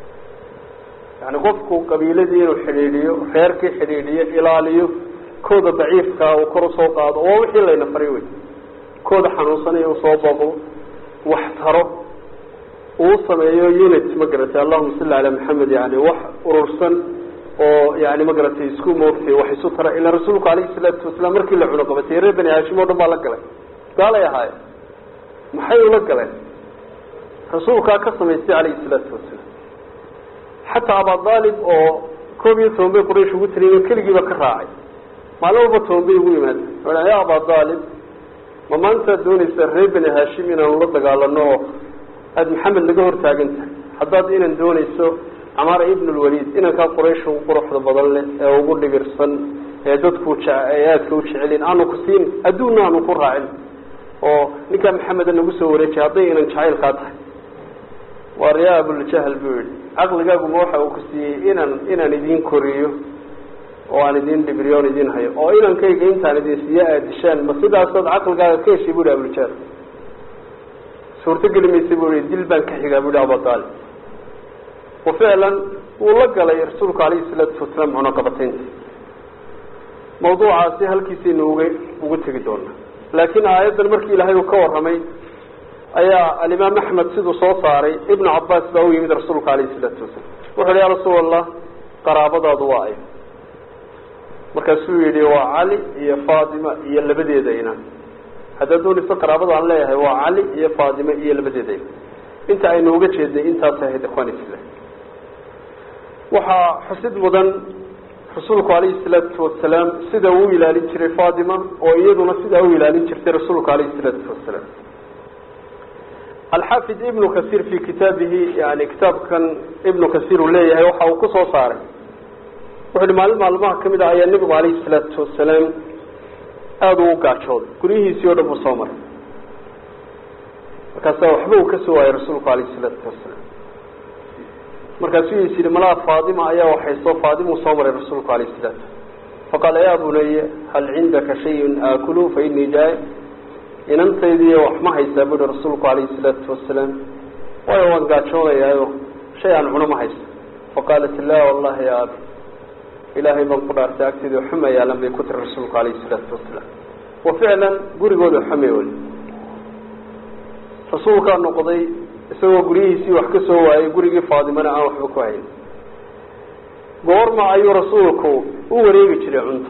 yani qofku qabiiladii inuu xidhiidhiyo reerkii xidhiidhiyo ilaaliyo kooda daciifkaa uu kor usoo qaado waa wixii layna faray wey kooda xanuunsanaya usoo baqo wax taro uu sameeyo unit ma garatay allahuma salli calaa maxamed yani wax urursan oo yani ma garatay isku moogtay wax isu tara ilaa rasuulku calayhi salaatu wasalaam markii la cuno qabatay reer bani haashim o dhan baa la galay gaalay ahaaye maxay ula galeen rasuulkaa ka samaystay calayhi salaatu wasalaam xataa abadaalib oo koob iyo toban bay quraysh ugu taliyen keligiiba ka raacay maalin walba toban bay ugu yimaada ya abadaalib ma maantaad doonaysaa reer bani haashim inaanu la dagaalano oo aada maxamed laga hortaagan tahay haddaad inan doonayso camaara ibn lwaliid inankaa quraysh ugu quruxda badan leh ee ugu dhibirsan ee dadku ee aadka u jecelin aanu ku siin adduunna aanu ku raacin oo ninkaa maxameda nagu soo wareejay hadday inan jacaylkaa tahay waa riyaa abuljahl buu yihi caqligaaguma waxa uu ku siiyey inaan inaan idin koriyo oo aan idin dhibiriyo on idin hayo oo inankayga intaan idin siiya aad dishaan ma sidaasood caqligaaga ka heshay bu hi abuljahl suurtogeli maysa bu i dil baan ka xigaa bu hi abudaalib wa ficlan wuu la galay rasuulku calayhi salaatu wasalaam cunaqabataynta mawduucaasi halkiisaynu uga ugu tegi doonaa laakiin aayaddan markii ilaahay uu ka warramay ayaa alimaam axmed siduu soo saaray ibnu cabaas baa u yimid rasuulka calayhi salaatu wasalam wuxu uhi ya rasuul allah qaraabadaadu waa ay markaasuu yihi waa cali iyo faatima iyo labadeeda inan haddaad doonayso qaraabada aan leeyahay waa cali iyo faatima iyo labadeeda inan inta aynu uga jeednay intaas ahayd ikhwan islam waxaa xusid mudan rasuulku calayhi salaatu wasalaam sida uu ilaalin jiray faatima oo iyaduna sidaa u ilaalin jirtay rasuulku calayhi salaatu wasalaam alxaafid ibnu kasiir fi kitaabihi yani kitaabkan ibnu kasiir uu leeyahay waxa uu ku soo saaray wuxu uhi maalin maalmaha kamid ah ayaa nebigu calayhi salaatu wasalaam aada uu gaajooday guryihiisii o dhan buu soo maray markaasaa waxba uu ka soo waayay rasuulku calayhi salaatu wasalaam markaasuu is yihi malaa faatima ayaa waxayso faatimuu soo maray rasuulku calayhi salaatu faqaala ya bunaya hal cindaka shayun aakulu fa inii jaa inantaydiiyo wax ma haysaa buuhi rasuulku calayhi salaatu wasalaam waayo waan gaajoonayaayo shay aan cuno ma haysto faqaalat la wallahi ya abi ilaahay baan ku dhaartay agteeda xuma yaalan bay ku tiri rasuulku alayhi salaatu wasalaam wa ficlan gurigooda xume oli rasuulkaa noqday isagoo guryihiisii wax ka soo waayay gurigii faadimana aan waxba ku hayn goorma ayuu rasuulku u wareegi jiray cunto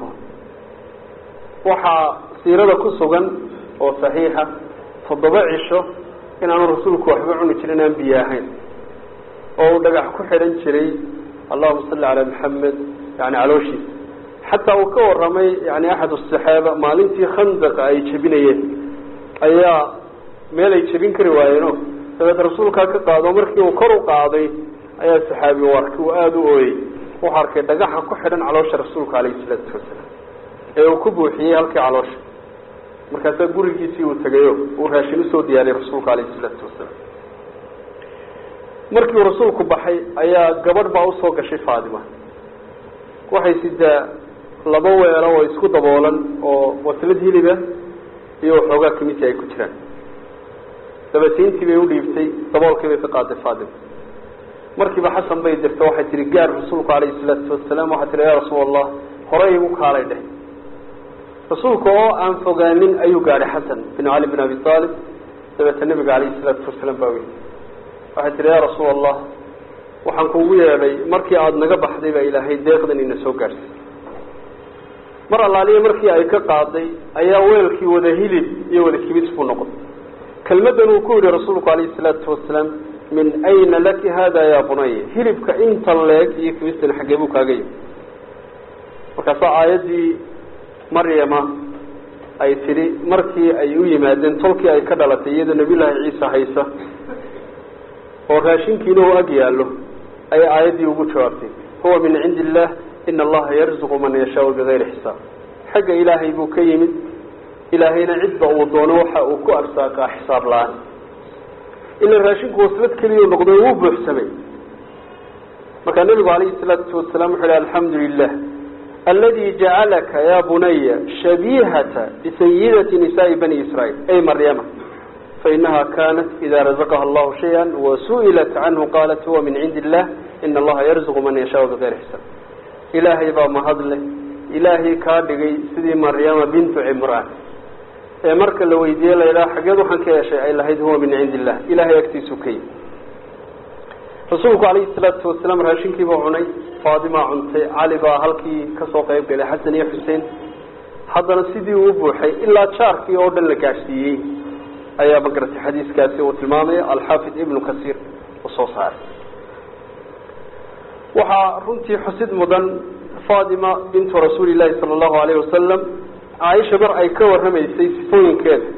waxaa siirada ku sugan oo saxiixa toddoba cisho inaanu rasuulku waxba cuni jirin aan biyo ahayn oo uu dhagax ku xidhan jiray allahuma salli calaa maxamed yani calooshiisa xataa uu ka waramay yani axad asaxaaba maalintii khandaqa ay jebinayeen ayaa meel ay jebin kari waayeeno dabeed rasuulkaa ka qaado markii uu kor u qaaday ayaa saxaabi u arkay uu aada u ooyey wuxuu arkay dhagaxa ku xidhan caloosha rasuulka alayhi salaatu wasalaam ee uu ku buuxiyey halkii caloosha markaasaa gurigiisii uu tegayo uu raashin usoo diyaariyey rasuulka alayhi salaatu wasalaam markii uu rasuulku baxay ayaa gabadh baa usoo gashay faatima waxay sidaa laba weelo oo isku daboolan oo waslad hiliba iyo waxoogaa kamisi ay ku jiraan dabatiintii bay udhiibtay daboolkii bay ka qaaday faatima markiiba xasan bay dirta waxay tihi gaar rasuulku alayhi salaatu wasalaam waxay tihi ya rasuul allah horey igu kaalay dheh rasuulka oo aan fogaanin ayuu gaadhay xasan bin cali bin abi aalib dabeeta nabiga alayhi salaatu wasalaam baa weyy waxay tihi ya rasuul allah waxaan kuugu yeedhay markii aada naga baxday baa ilaahay deeqdan ina soo gaadhsay mar allaaliya markii ay ka qaaday ayaa weelkii wada hilib iyo wada kibis buu noqday kelmaddan uu ku yihi rasuulku alayhi salaatu wasalaam min ayna laki hada ya bunaya hilibka intan leeg iyo kibistan xaggee buu kaaga yimi markaasaa aayaddii maryama ay tidhi markii ay u yimaadeen tolkii ay ka dhalatay iyadoo nabiyullaahi ciisa haysa oo raashinkiina uu ag yaallo ayay aayaddii ugu jawaabtay huwa min cindi illah ina allaha yarzuqu man yashaau bigayri xisaab xagga ilaahay buu ka yimid ilaahayna cidba uu doono waxa uu ku arsaaqaa xisaab la-aan ila raashinku waslad keliya noqdo wuu buuxsamay markaa nebigu alayhi salaatu wasalaam wuxu hi alxamdu lilah aladi jacalaka ya bunaya shabihata bisayidati nisaai bani israiil ay maryama fainaha kanat ida razaqaha allahu shaya wasu'ilat canhu qalat huwa min cindi illah ina allaha yarzuqu man yashaau bigayri xisaab ilaahay baa mahadle ilaahay kaa dhigay sidii maryama bintu cimraan ee marka la weydiiye la yidhaha xageed waxaan ka yeeshay ay lahayd huwa min cindi illah ilahay agtiisu ka yimi rasuulku calayhi salaatu wasalaam raashinkiibuu cunay faadimaa cuntay cali baa halkii kasoo qayb galay xasan iyo xuseen haddana sidii uu buuxay ilaa jaarkii oo dhan la gaadhsiiyey ayaa magaratay xadiiskaasi uu tilmaamaya alxaafid ibnu kasiir uu soo saaray waxaa runtii xusid mudan fatima bintu rasuuli llahi sala allahu alayhi wasalam caaisha mar ay ka warramaysay sifooyinkeeda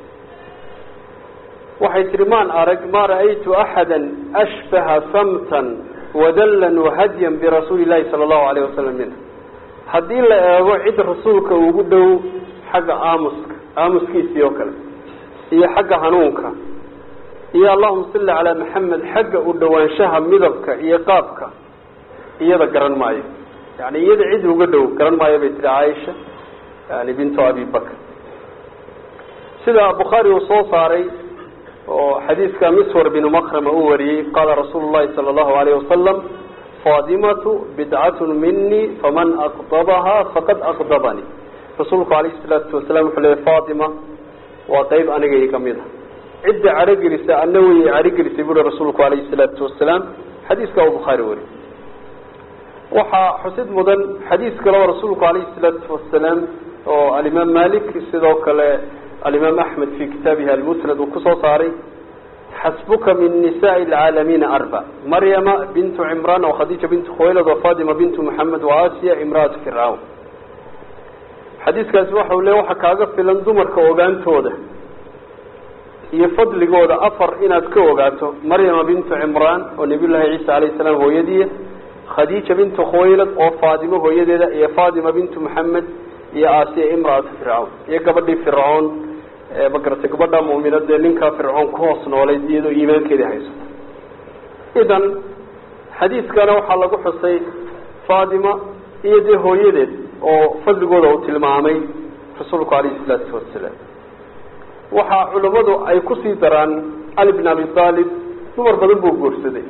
waxay tihi maan arag ma ra'aytu axada ashbaha samtan wadallan wahadyan birasuuli llahi sala allahu alayh wasalam minha haddii la eego cid rasuulka ugu dhow xagga aamuska aamuskiisii oo kale iyo xagga hanuunka iyo allahuma salli calaa maxamed xagga u dhowaanshaha midabka iyo qaabka iyada garan maayo yani iyada cid uga dhow garan maayo bay tihi caaisha yani bintu abi bakr sida bukhaari uu soo saaray oo xadiiska miswar binu makrama uu wariyey qaala rasuulu llahi sala allahu alayh wasalam faadimatu bidcatun mini faman aqdabaha faqad aqdabanii rasuulku alayhi salaatu wasalaam wuxuu leeyay fatima waa qeyb aniga iga mid a cidda cadhogelisa ana way cadhogelisay buuri rasuulku alayhi salaatu wasalaam xadiiska uu bukhaari wariyey waxaa xusid mudan xadiis kale oo rasuulku alayhi salaatu wasalaam oo alimaam malik sidoo kale alimaam axmed fi kitaabihi almusnad uu kusoo saaray xasbuka min nisaai alcaalamiina arba maryama bintu cimraan oo khadiija bintu khuwaylad oo fatima bintu moxamed wa asiya imraatu fircawn xadiiskaasi waxa u le waxa kaaga filan dumarka ogaantooda iyo fadligooda afar inaad ka ogaato maryama bintu cimraan oo nabiy llahi ciisa alayh salaam hooyadiiya khadiija bintu khuwaylad oo faatimo hooyadeeda iyo fatima bintu moxamed iyo asiya imraatu fircawn iyo gabadhii fircoon magaratay gabadha mu'minadee ninkaa fircoon ku hoos noolayd iyadoo iimaankeedii haysato idan xadiiskana waxaa lagu xusay fatima iyo dee hooyadeed oo fadligooda uu tilmaamay rasuulku alayhi salaatu wasalaam waxaa culammadu ay kusii daraan cali bin abi aalib dumar badan buu guursaday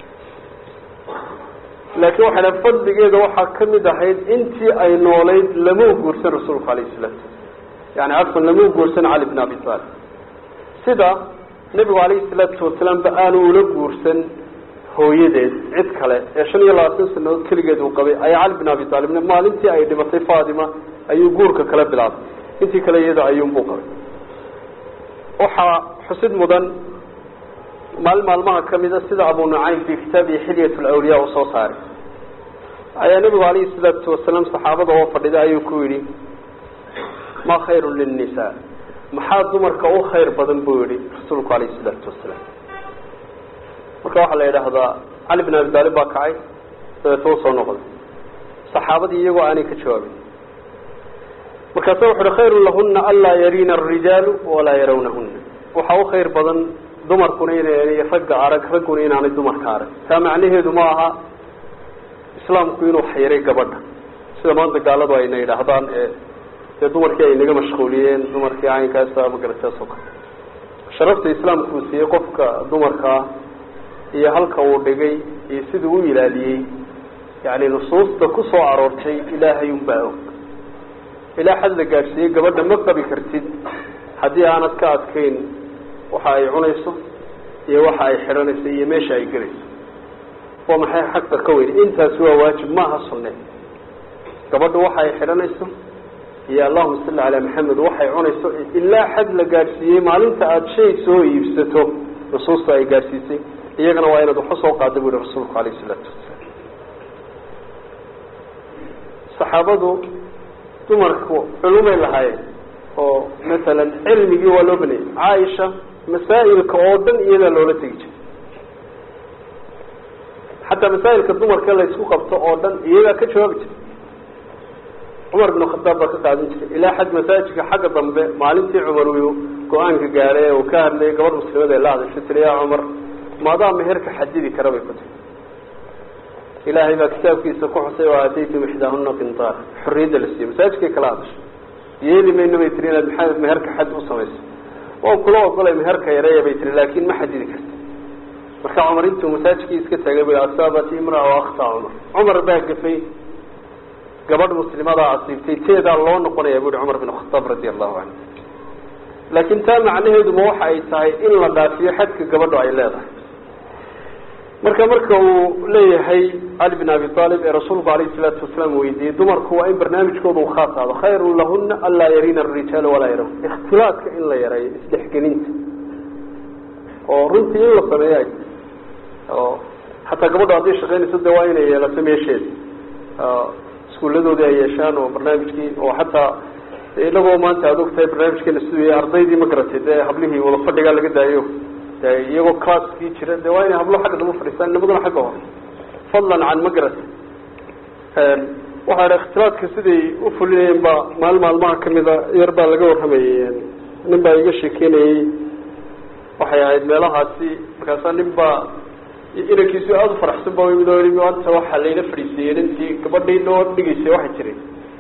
laakiin waxay dhaha fadligeeda waxaa kamid ahayd intii ay noolayd lamau guursan rasuulku alayh salaam yani cafan lamau guursan cali bn abi talib sida nebigu alayhi salaatu wasalaam ba aanu ula guursan hooyadeed cid kale ee shan iyo labaatan sanadood keligeed uu qabay ayaa cali bin abi taalibna maalintii ay dhimatay fatima ayuu guurka kala bilaabay intii kale iyada ayuunbuu qabay waxaa xusid mudan maalin maalmaha kamida sida abu nucaym fi kitaabihi xilyat lawliya uu soo saaray ayaa nebigu alayhi salaatu wasalaam saxaabada oo fadhida ayuu ku yidhi ma khayru linnisa maxaa dumarka u khayr badan buu yihi rasuulku alayhi salaatu wasalaam marka waxaa la yidhaahdaa cali bin abi taalib baa kacay dabeetna u soo noqday saxaabadii iyagoo aanay ka jawaabin markaasa wuxu uhi khayru lahuna anlaa yariina arijaalu walaa yarawnahuna waxaa u khayr badan dumarkuna inaanay ragga arag ragguna inaanay dumarka arag taa macnaheedu ma aha islaamku inuu xayray gabadha sida maanta gaaladu ayna yidhaahdaan ee dee dumarkii ay naga mashquuliyeen dumarkii caynkaasa magarataas oo kale sharafta islaamku uu siiyey qofka dumarkaa iyo halka uu dhigay iyo siduu u ilaaliyey yani nusuusta ku soo aroortay ilaahay unbaa og ilaa xad la gaadhsiiyey gabadha ma qabi kartid haddii aanad ka adkayn waxa ay cunayso iyo waxa ay xidhanayso iyo meesha ay gelayso waa maxay xagta ka weyn intaasi waa waajib maaha sunne gabadha waxa ay xidhanayso iyo allahuma salli calaa maxamed waxay cunayso ilaa xad la gaadhsiiyey maalinta aada shay soo iibsato nusuusta ay gaadhsiisay iyagana waa inaad waxu soo qaada bu yihi rasuulku alayh isalaatu wasalaam saxaabadu dumarku culumay lahaayeen oo masalan cilmigii waa loo banayay caaisha masaa'ilka oo dhan iyadaa loola tegi jiray xataa masaa'ilka dumarka la isku qabto oo dhan iyadaa ka jawaabi jiray cumar bin khadaab baa ka qaadan jiray ilaa xag masaajidka xagga dambe maalintii cumar uu go-aanka gaaray ee uu ka hadlayay gabadh muslimada ee la hadashay tiri yaa cumar maadaa meherka xadidi kara bay ku tiri ilaahay baa kitaabkiisa ku xusay oo aataytum ixdaahuna qintaar xorriyadda la siiyey masaajidkay kala hadashay yeeli mayno bay tiri inaad maa meherka xad u samayso waa kula ogolay meherka yareeya bay tiri laakin ma xadidi karti marka cumar intuu masaajidkii iska tagay bu asaabat imraa o akhtaa cumar cumar baa gafay gabadh muslimadaa asiibtay teedaa loo noqonaya bu uhi cumar bin khataab radia allahu canhu laakin taa macnaheeduma waxa ay tahay in la dhaafiyo xadka gabadho ay leedahay marka marka uu leeyahay cali bin abi aalib ee rasuulku alayhi salaatu wasalaam weydiiyey dumarku waa in barnaamijkooda uu khaas aado khayrun lahuna anlaa yariina arijaal walaa yarawn ikhtilaadka in la yareeyo isdhexgelinta oo runtii in la sameeya oo xataa gabadho hadday shaqaynayso de waa inay yeelato meesheeda iskuuladoodii ay yeeshaan oo barnaamijkii oo xataa inagoo maanta aad og tahay barnaamijkeena siduu yahay ardaydii ma garatay dee hablihii wada fadhigaa laga daayo de iyagoo classkii jira de waa inay hablo xagga dama fadhiistaan nimaduna xagga hore fadlan can ma garatay waxaa dha ikhtilaadka siday u fulinayeen baa maalin maalmaha kamida yar baa laga warramayay nin baa iga sheekeynayey waxay ahayd meelahaasi markaasaa nin baa inankiisu aada u faraxsan ba yimid oo maanta waxaa layla fadhiisiiyey nintii gabadhii noo dhigaysay waxay tiri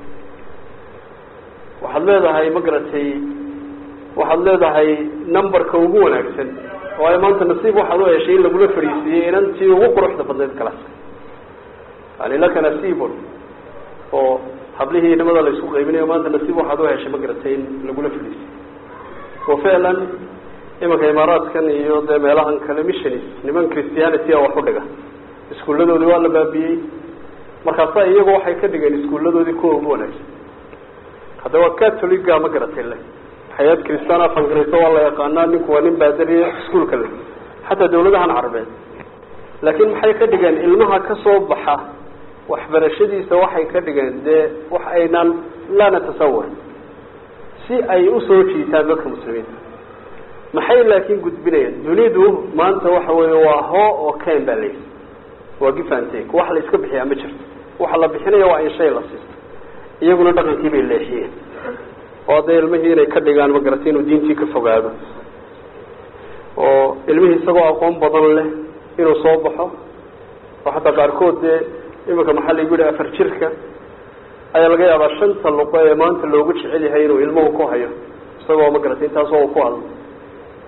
waxaad leedahay ma garatay waxaad leedahay numberka ugu wanaagsan waayo maanta nasiib waxaad u heshay in lagula fadhiisiiyey inantii ugu quruxda badnayd kalaska yani laka nasiibun oo hablihii nimada la isku qaybinayo maanta nasiib waxaad u heshay ma garatay in lagula fadhiisiiyey oo ficlan imanka imaaraadkan iyo dee meelahan kale missionis niman christianity a wax u dhiga iskuulladoodii waa la baabiyey markaasa iyagu waxay ka dhigeen iskuulladoodii kuwa ugu wanaagsan hadda waa catoliga ma garatay le hay-ad christaan afangarayso waa la yaqaanaa ninku waa nin baadariya iskuolka le xataa dawladahan carabeed laakiin maxay ka dhigeen ilmaha ka soo baxa waxbarashadiisa waxay ka dhigeen dee wax aynaan laa natasawar si ay usoo jiitaan dadka muslimiinta maxay laakiin gudbinayaan dunidu maanta waxa weeye waa hoo oo ken baa layihi waa gifantake wax la iska bixiyaa ma jirto waxa la bixinaya waa in shay la siisto iyaguna dhaqankii bay leexiyeen oo hadday ilmihii inay ka dhigaan ma garatay inuu diintii ka fogaado oo ilmihii isagoo aqoon badan leh inuu soo baxo oo xataa qaarkood dee iminka maxaa laygu yihi afar jirka ayaa laga yaabaa shanta luqo ee maanta loogu jecel yahay inuu ilmuhu ku hayo isagoo ma garatay intaasoo ku hadlo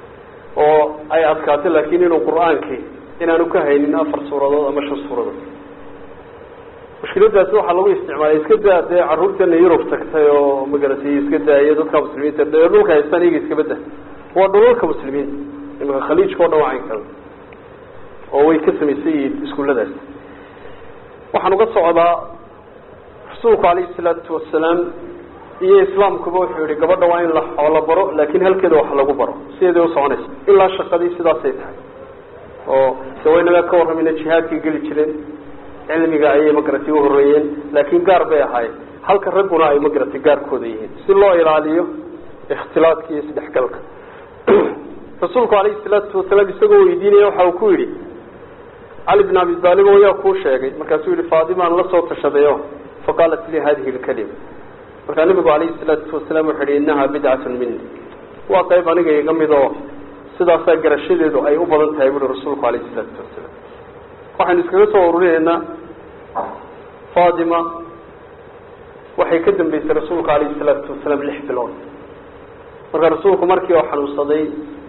oo ay adkaatay laakiin inuu qur-aankii inaanu ka haynin afar suuradood ama shan suuradood mushkiladaasi waxaa lagu isticmaalay iska daa dee caruurteena yurub tagtay oo magaratay iska daaya dadka muslimiinta dee dhulka haystaan iyaga iska bada waa dhulalka muslimiinta imaka khaliijka o dhan waa caynkaa oo way ka samaysan yihiin iskuulladaas waxaan uga socdaa rasuulku calayhi salaatu wasalaam iyo islaamkuba wuxuu yihi gabadha waa in la xoolo baro laakin halkeeda wax lagu baro sideeday usoconaysa ilaa shaqadii sidaasay tahay oo de waynaga ka warramayna jihaadkay geli jireen cilmiga ayay magaratay uhoreeyeen laakiin gaar bay ahaayeen halka ragguna ay magaratay gaarkooda yihiin si loo ilaaliyo ikhtilaadka iyo isdhexgalka rasuulku calayhi salaatu wasalaam isagoo weydiinaya waxa uu ku yidhi cali bin abi taalib oo yaa kuu sheegay markaasuu yihi faatimaan la soo tashadayo faqaalat lii hadihi lkalima markaa nabigu calayhi salaatu wasalaam wuxuu yihi innaha bidcatun mini waa qayb aniga iga mid oo sidaasaa garashadeedu ay u badan tahay buui rasuulku calayhi salaatu wasalaam waxaynu iskaga soo ururinaynaa fatima waxay ka dambeysay rasuulka calayhi salaatu wasalaam lix bilood marka rasuulku markii oo xanuunsaday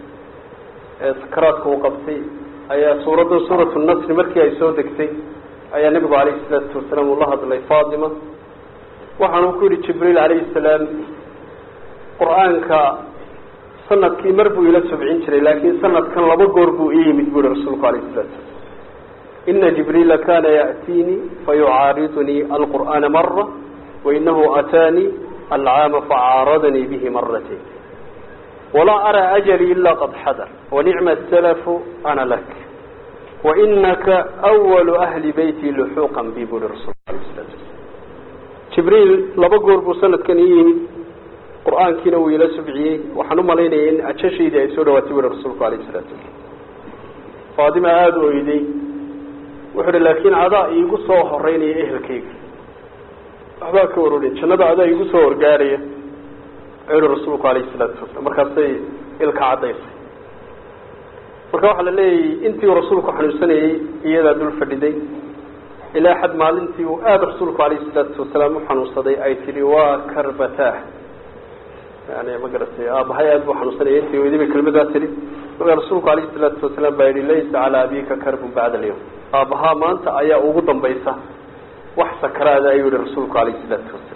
ee sakaraadka uu qabtay ayaa suuradda suuratu nasri markii ay soo degtay ayaa nebigu calayhi salaatu wasalaam uu la hadlay fatima waxaanu ku yihi jibriil calayhi salaam qur-aanka sanadkii mar buu ila subcin jiray laakiin sanadkan laba goor buu ii yimid bu yihi rasuulku alayhi salatu wasalam ina jibriila kana ya'tiinii fayucaaridunii alqur'aana mara wainahu ataanii alcaama facaaradanii bihi maratayn walaa araa ajali ila qad xadar wanicma salafu ana lak wainaka awalu ahli beyti luxuuqan bi bu yihi rasulku alayh salatu wasalam jibriil laba goor buu sanadkan ii yimid qur-aankiina wuu ila subciyey waxaan u malaynaya in ajashaydii ay soo dhawaatay bui rasuulku alayh isalaatu wasalam faatima aada u oyday wuxuu hi laakiin adaa iigu soo horeynaya ehelkayga waxbaa ka warooraya jannada adaa iigu soo horgaaraya ayuhi rasuulku alayhi salaatu wasalam markaasay ilka caddaysay marka waxaa la leeyahay intii uu rasuulku xanuunsanayey iyadaa dul fadhiday ilaa xad maalintii uu aada rasuulku alayhi salaatu wasalaam u xanuunsaday ay tihi waa karbataah yani ma garatay aabahay aada buu xanuunsanaya intii weydi bay kelmadaa tihi markaa rasuulku alayhi salaatu wasalaam baa yihi laysa calaa abika karbun bacda alyawm aabahaa maanta ayaa ugu dambaysa wax sakaraada ayuu yihi rasuulku alayhi salaatu wasalaam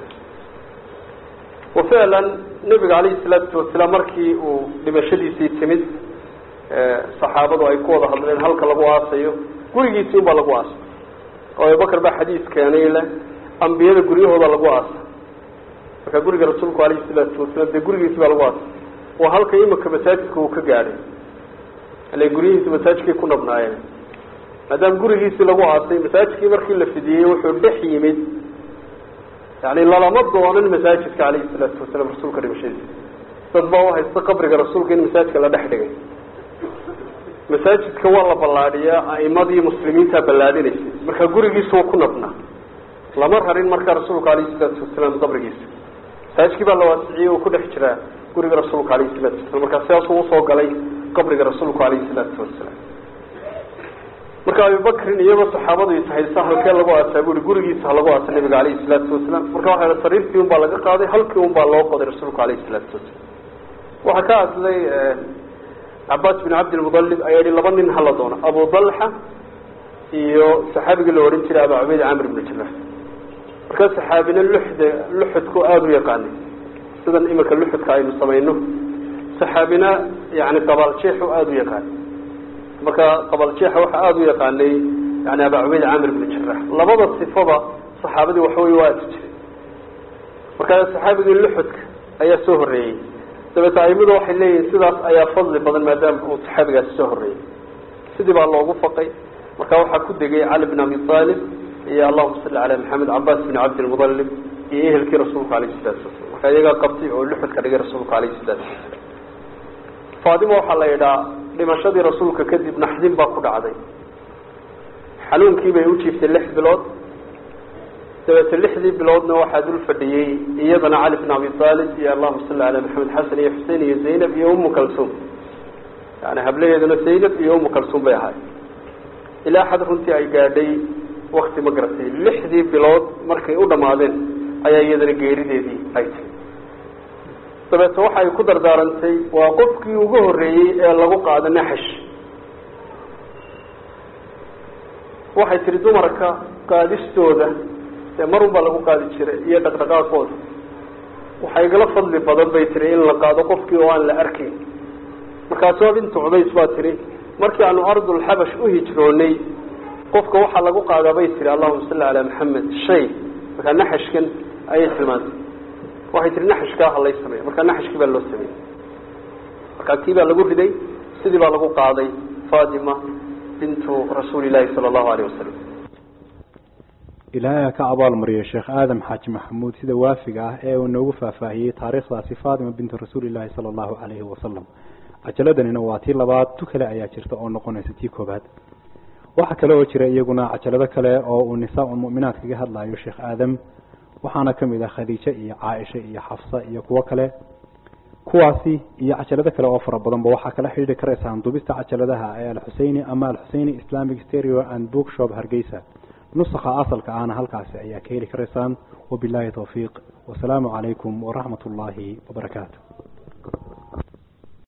wa ficlan nebiga calayhi salaatu wasalaam markii uu dhimashadiisii timid saxaabadu ay ku wada hadleen halka lagu aasayo gurigiisii unbaa lagu aasay oo abubakar baa xadiis keenay le ambiyada guryahooda lagu aasa marka guriga rasuulku alayhi salaatu wasalaam dee gurigiisi baa lagu aasay waa halka imika masaajidka uu ka gaadhay ile guryihiisi masaajidkay ku nabnaayeen maadaama gurigiisii lagu aasay masaajidkii markii la fidiyey wuxuu dhex yimid yani lalama doonan masaajidka calayhi salaatu wasalaam rasuulka dhimashadiisa dad baa uhaysta qabriga rasuulka in masaajidka la dhex dhigay masaajidka waa la ballaadhiyaa a'imadii muslimiintaa ballaadinaysay marka gurigiisa waa ku nabnaa lama rarin markaa rasuulka alayhi salaatu wasalaam qabrigiisa masaajidkii baa la waasiciyey oo ku dhex jiraa guriga rasuulka alayhi salaatu wasalam markaa sidaasuu usoo galay qabriga rasuulku alayhi salaatu wasalaam marka abubakrin iyagoo saxaabadu is haysa halkee lagu aasaa bui gurigiisa ha lagu aasa nabiga alayhi salaatu wasalaam marka waxa ha sariirtii un baa laga qaaday halkii un baa loo qoday rasuulku alayhi salaatu wasalaam waxaa ka hadlay cabaas bin cabdilmudalib ayaa yihi laba nin hala doono abu dalxa iyo saxaabigii la odhan jiray aba cubeyd camr ibnu jamax markaa saxaabina luxda luxudku aada u yaqaanay sidan imika luxudka aynu samayno saxaabina yani qabaaljeexu aada u yaqaanay marka qabaaljeexa waxaa aada u yaqaanay yani aba cubeyd camr ibnu jarax labada sifada saxaabadii waxawey waa atu jiray markaa saxaabigii luxudka ayaa soo horeeyey dabeete aimadu waxay leeyihin sidaas ayaa fadli badan maadaama uu saxaabigaasi soo horreeyey sidii baa loogu faqay marka waxaa ku degay cali bin abi aalib iyo allahuma salli calaa maxamed cabaas bin cabdilmudalib iyo ehelkii rasuulka alayhi salaatu wasalam marka iyagaa qabtay oo luxudka dhigay rasuulka alayhi salaatu wasalam faatima waxaa la yidhaa dhimashadii rasuulka kadib naxdin baa ku dhacday xanuunkii bay u jiiftay lix bilood dabeete lixdii biloodna waxaa dul fadhiyey iyadana cali bin abi aalib iyo allahuma salli calaa maxamed xasan iyo xusein iyo zaynab iyo umu kalsuum yani hablaheeduna zaynab iyo umu kalsuum bay ahaay ilaa xad runtii ay gaadhay wakti ma garatay lixdii bilood markay u dhamaadeen ayaa iyadana geerideedii ay timi dabeete waxay ku dardaarantay waa qofkii ugu horreeyey ee lagu qaado naxash waxay tihi dumarka qaadistooda dee mar unbaa lagu qaadi jiray iyo dhaqdhaqaaqooda waxaa igala fadli badan bay tihi in la qaado qofkii oo aan la arkayn markaasoo bintu cubays baa tihi markii aanu ardulxabash u hijroonay qofka waxaa lagu qaadaa bay tihi allahuma salli calaa maxamed shay markaa naxashkan ayay tilmaantay waxay tihi naxashkaa ha lay sameeya markaa naxashkii baa loo sameeyey markaa kii baa lagu riday sidii baa lagu qaaday fatima bintu rasuuli llaahi sala allahu alayh wasalam ilaahay ka abaalmariyay sheekh aadam xaaji maxamuud sida waafiga ah ee uu noogu faahfaahiyey taariikhdaasi faatima bintu rasuulillaahi sala allahu calayhi wasalam cajaladanina waa tii labaad tu kale ayaa jirta oo noqonaysa tii koobaad waxaa kale oo jira iyaguna cajalado kale oo uu nisaa-un mu'minaad kaga hadlayo sheekh aadam waxaana ka mid ah khadiijo iyo caaisha iyo xafsa iyo kuwo kale kuwaasi iyo cajalado kale oo fara badanba waxaa kala xidhiiri karaysaan dubista cajaladaha ee alxuseyni ama alxuseyni islamic stereo and bookshop hargeysa nusakha asalka ahna halkaasi ayaa ka heli karaysaan wabilaahi towfiiq wasalaamu calaykum waraxmat ullaahi wabarakaatu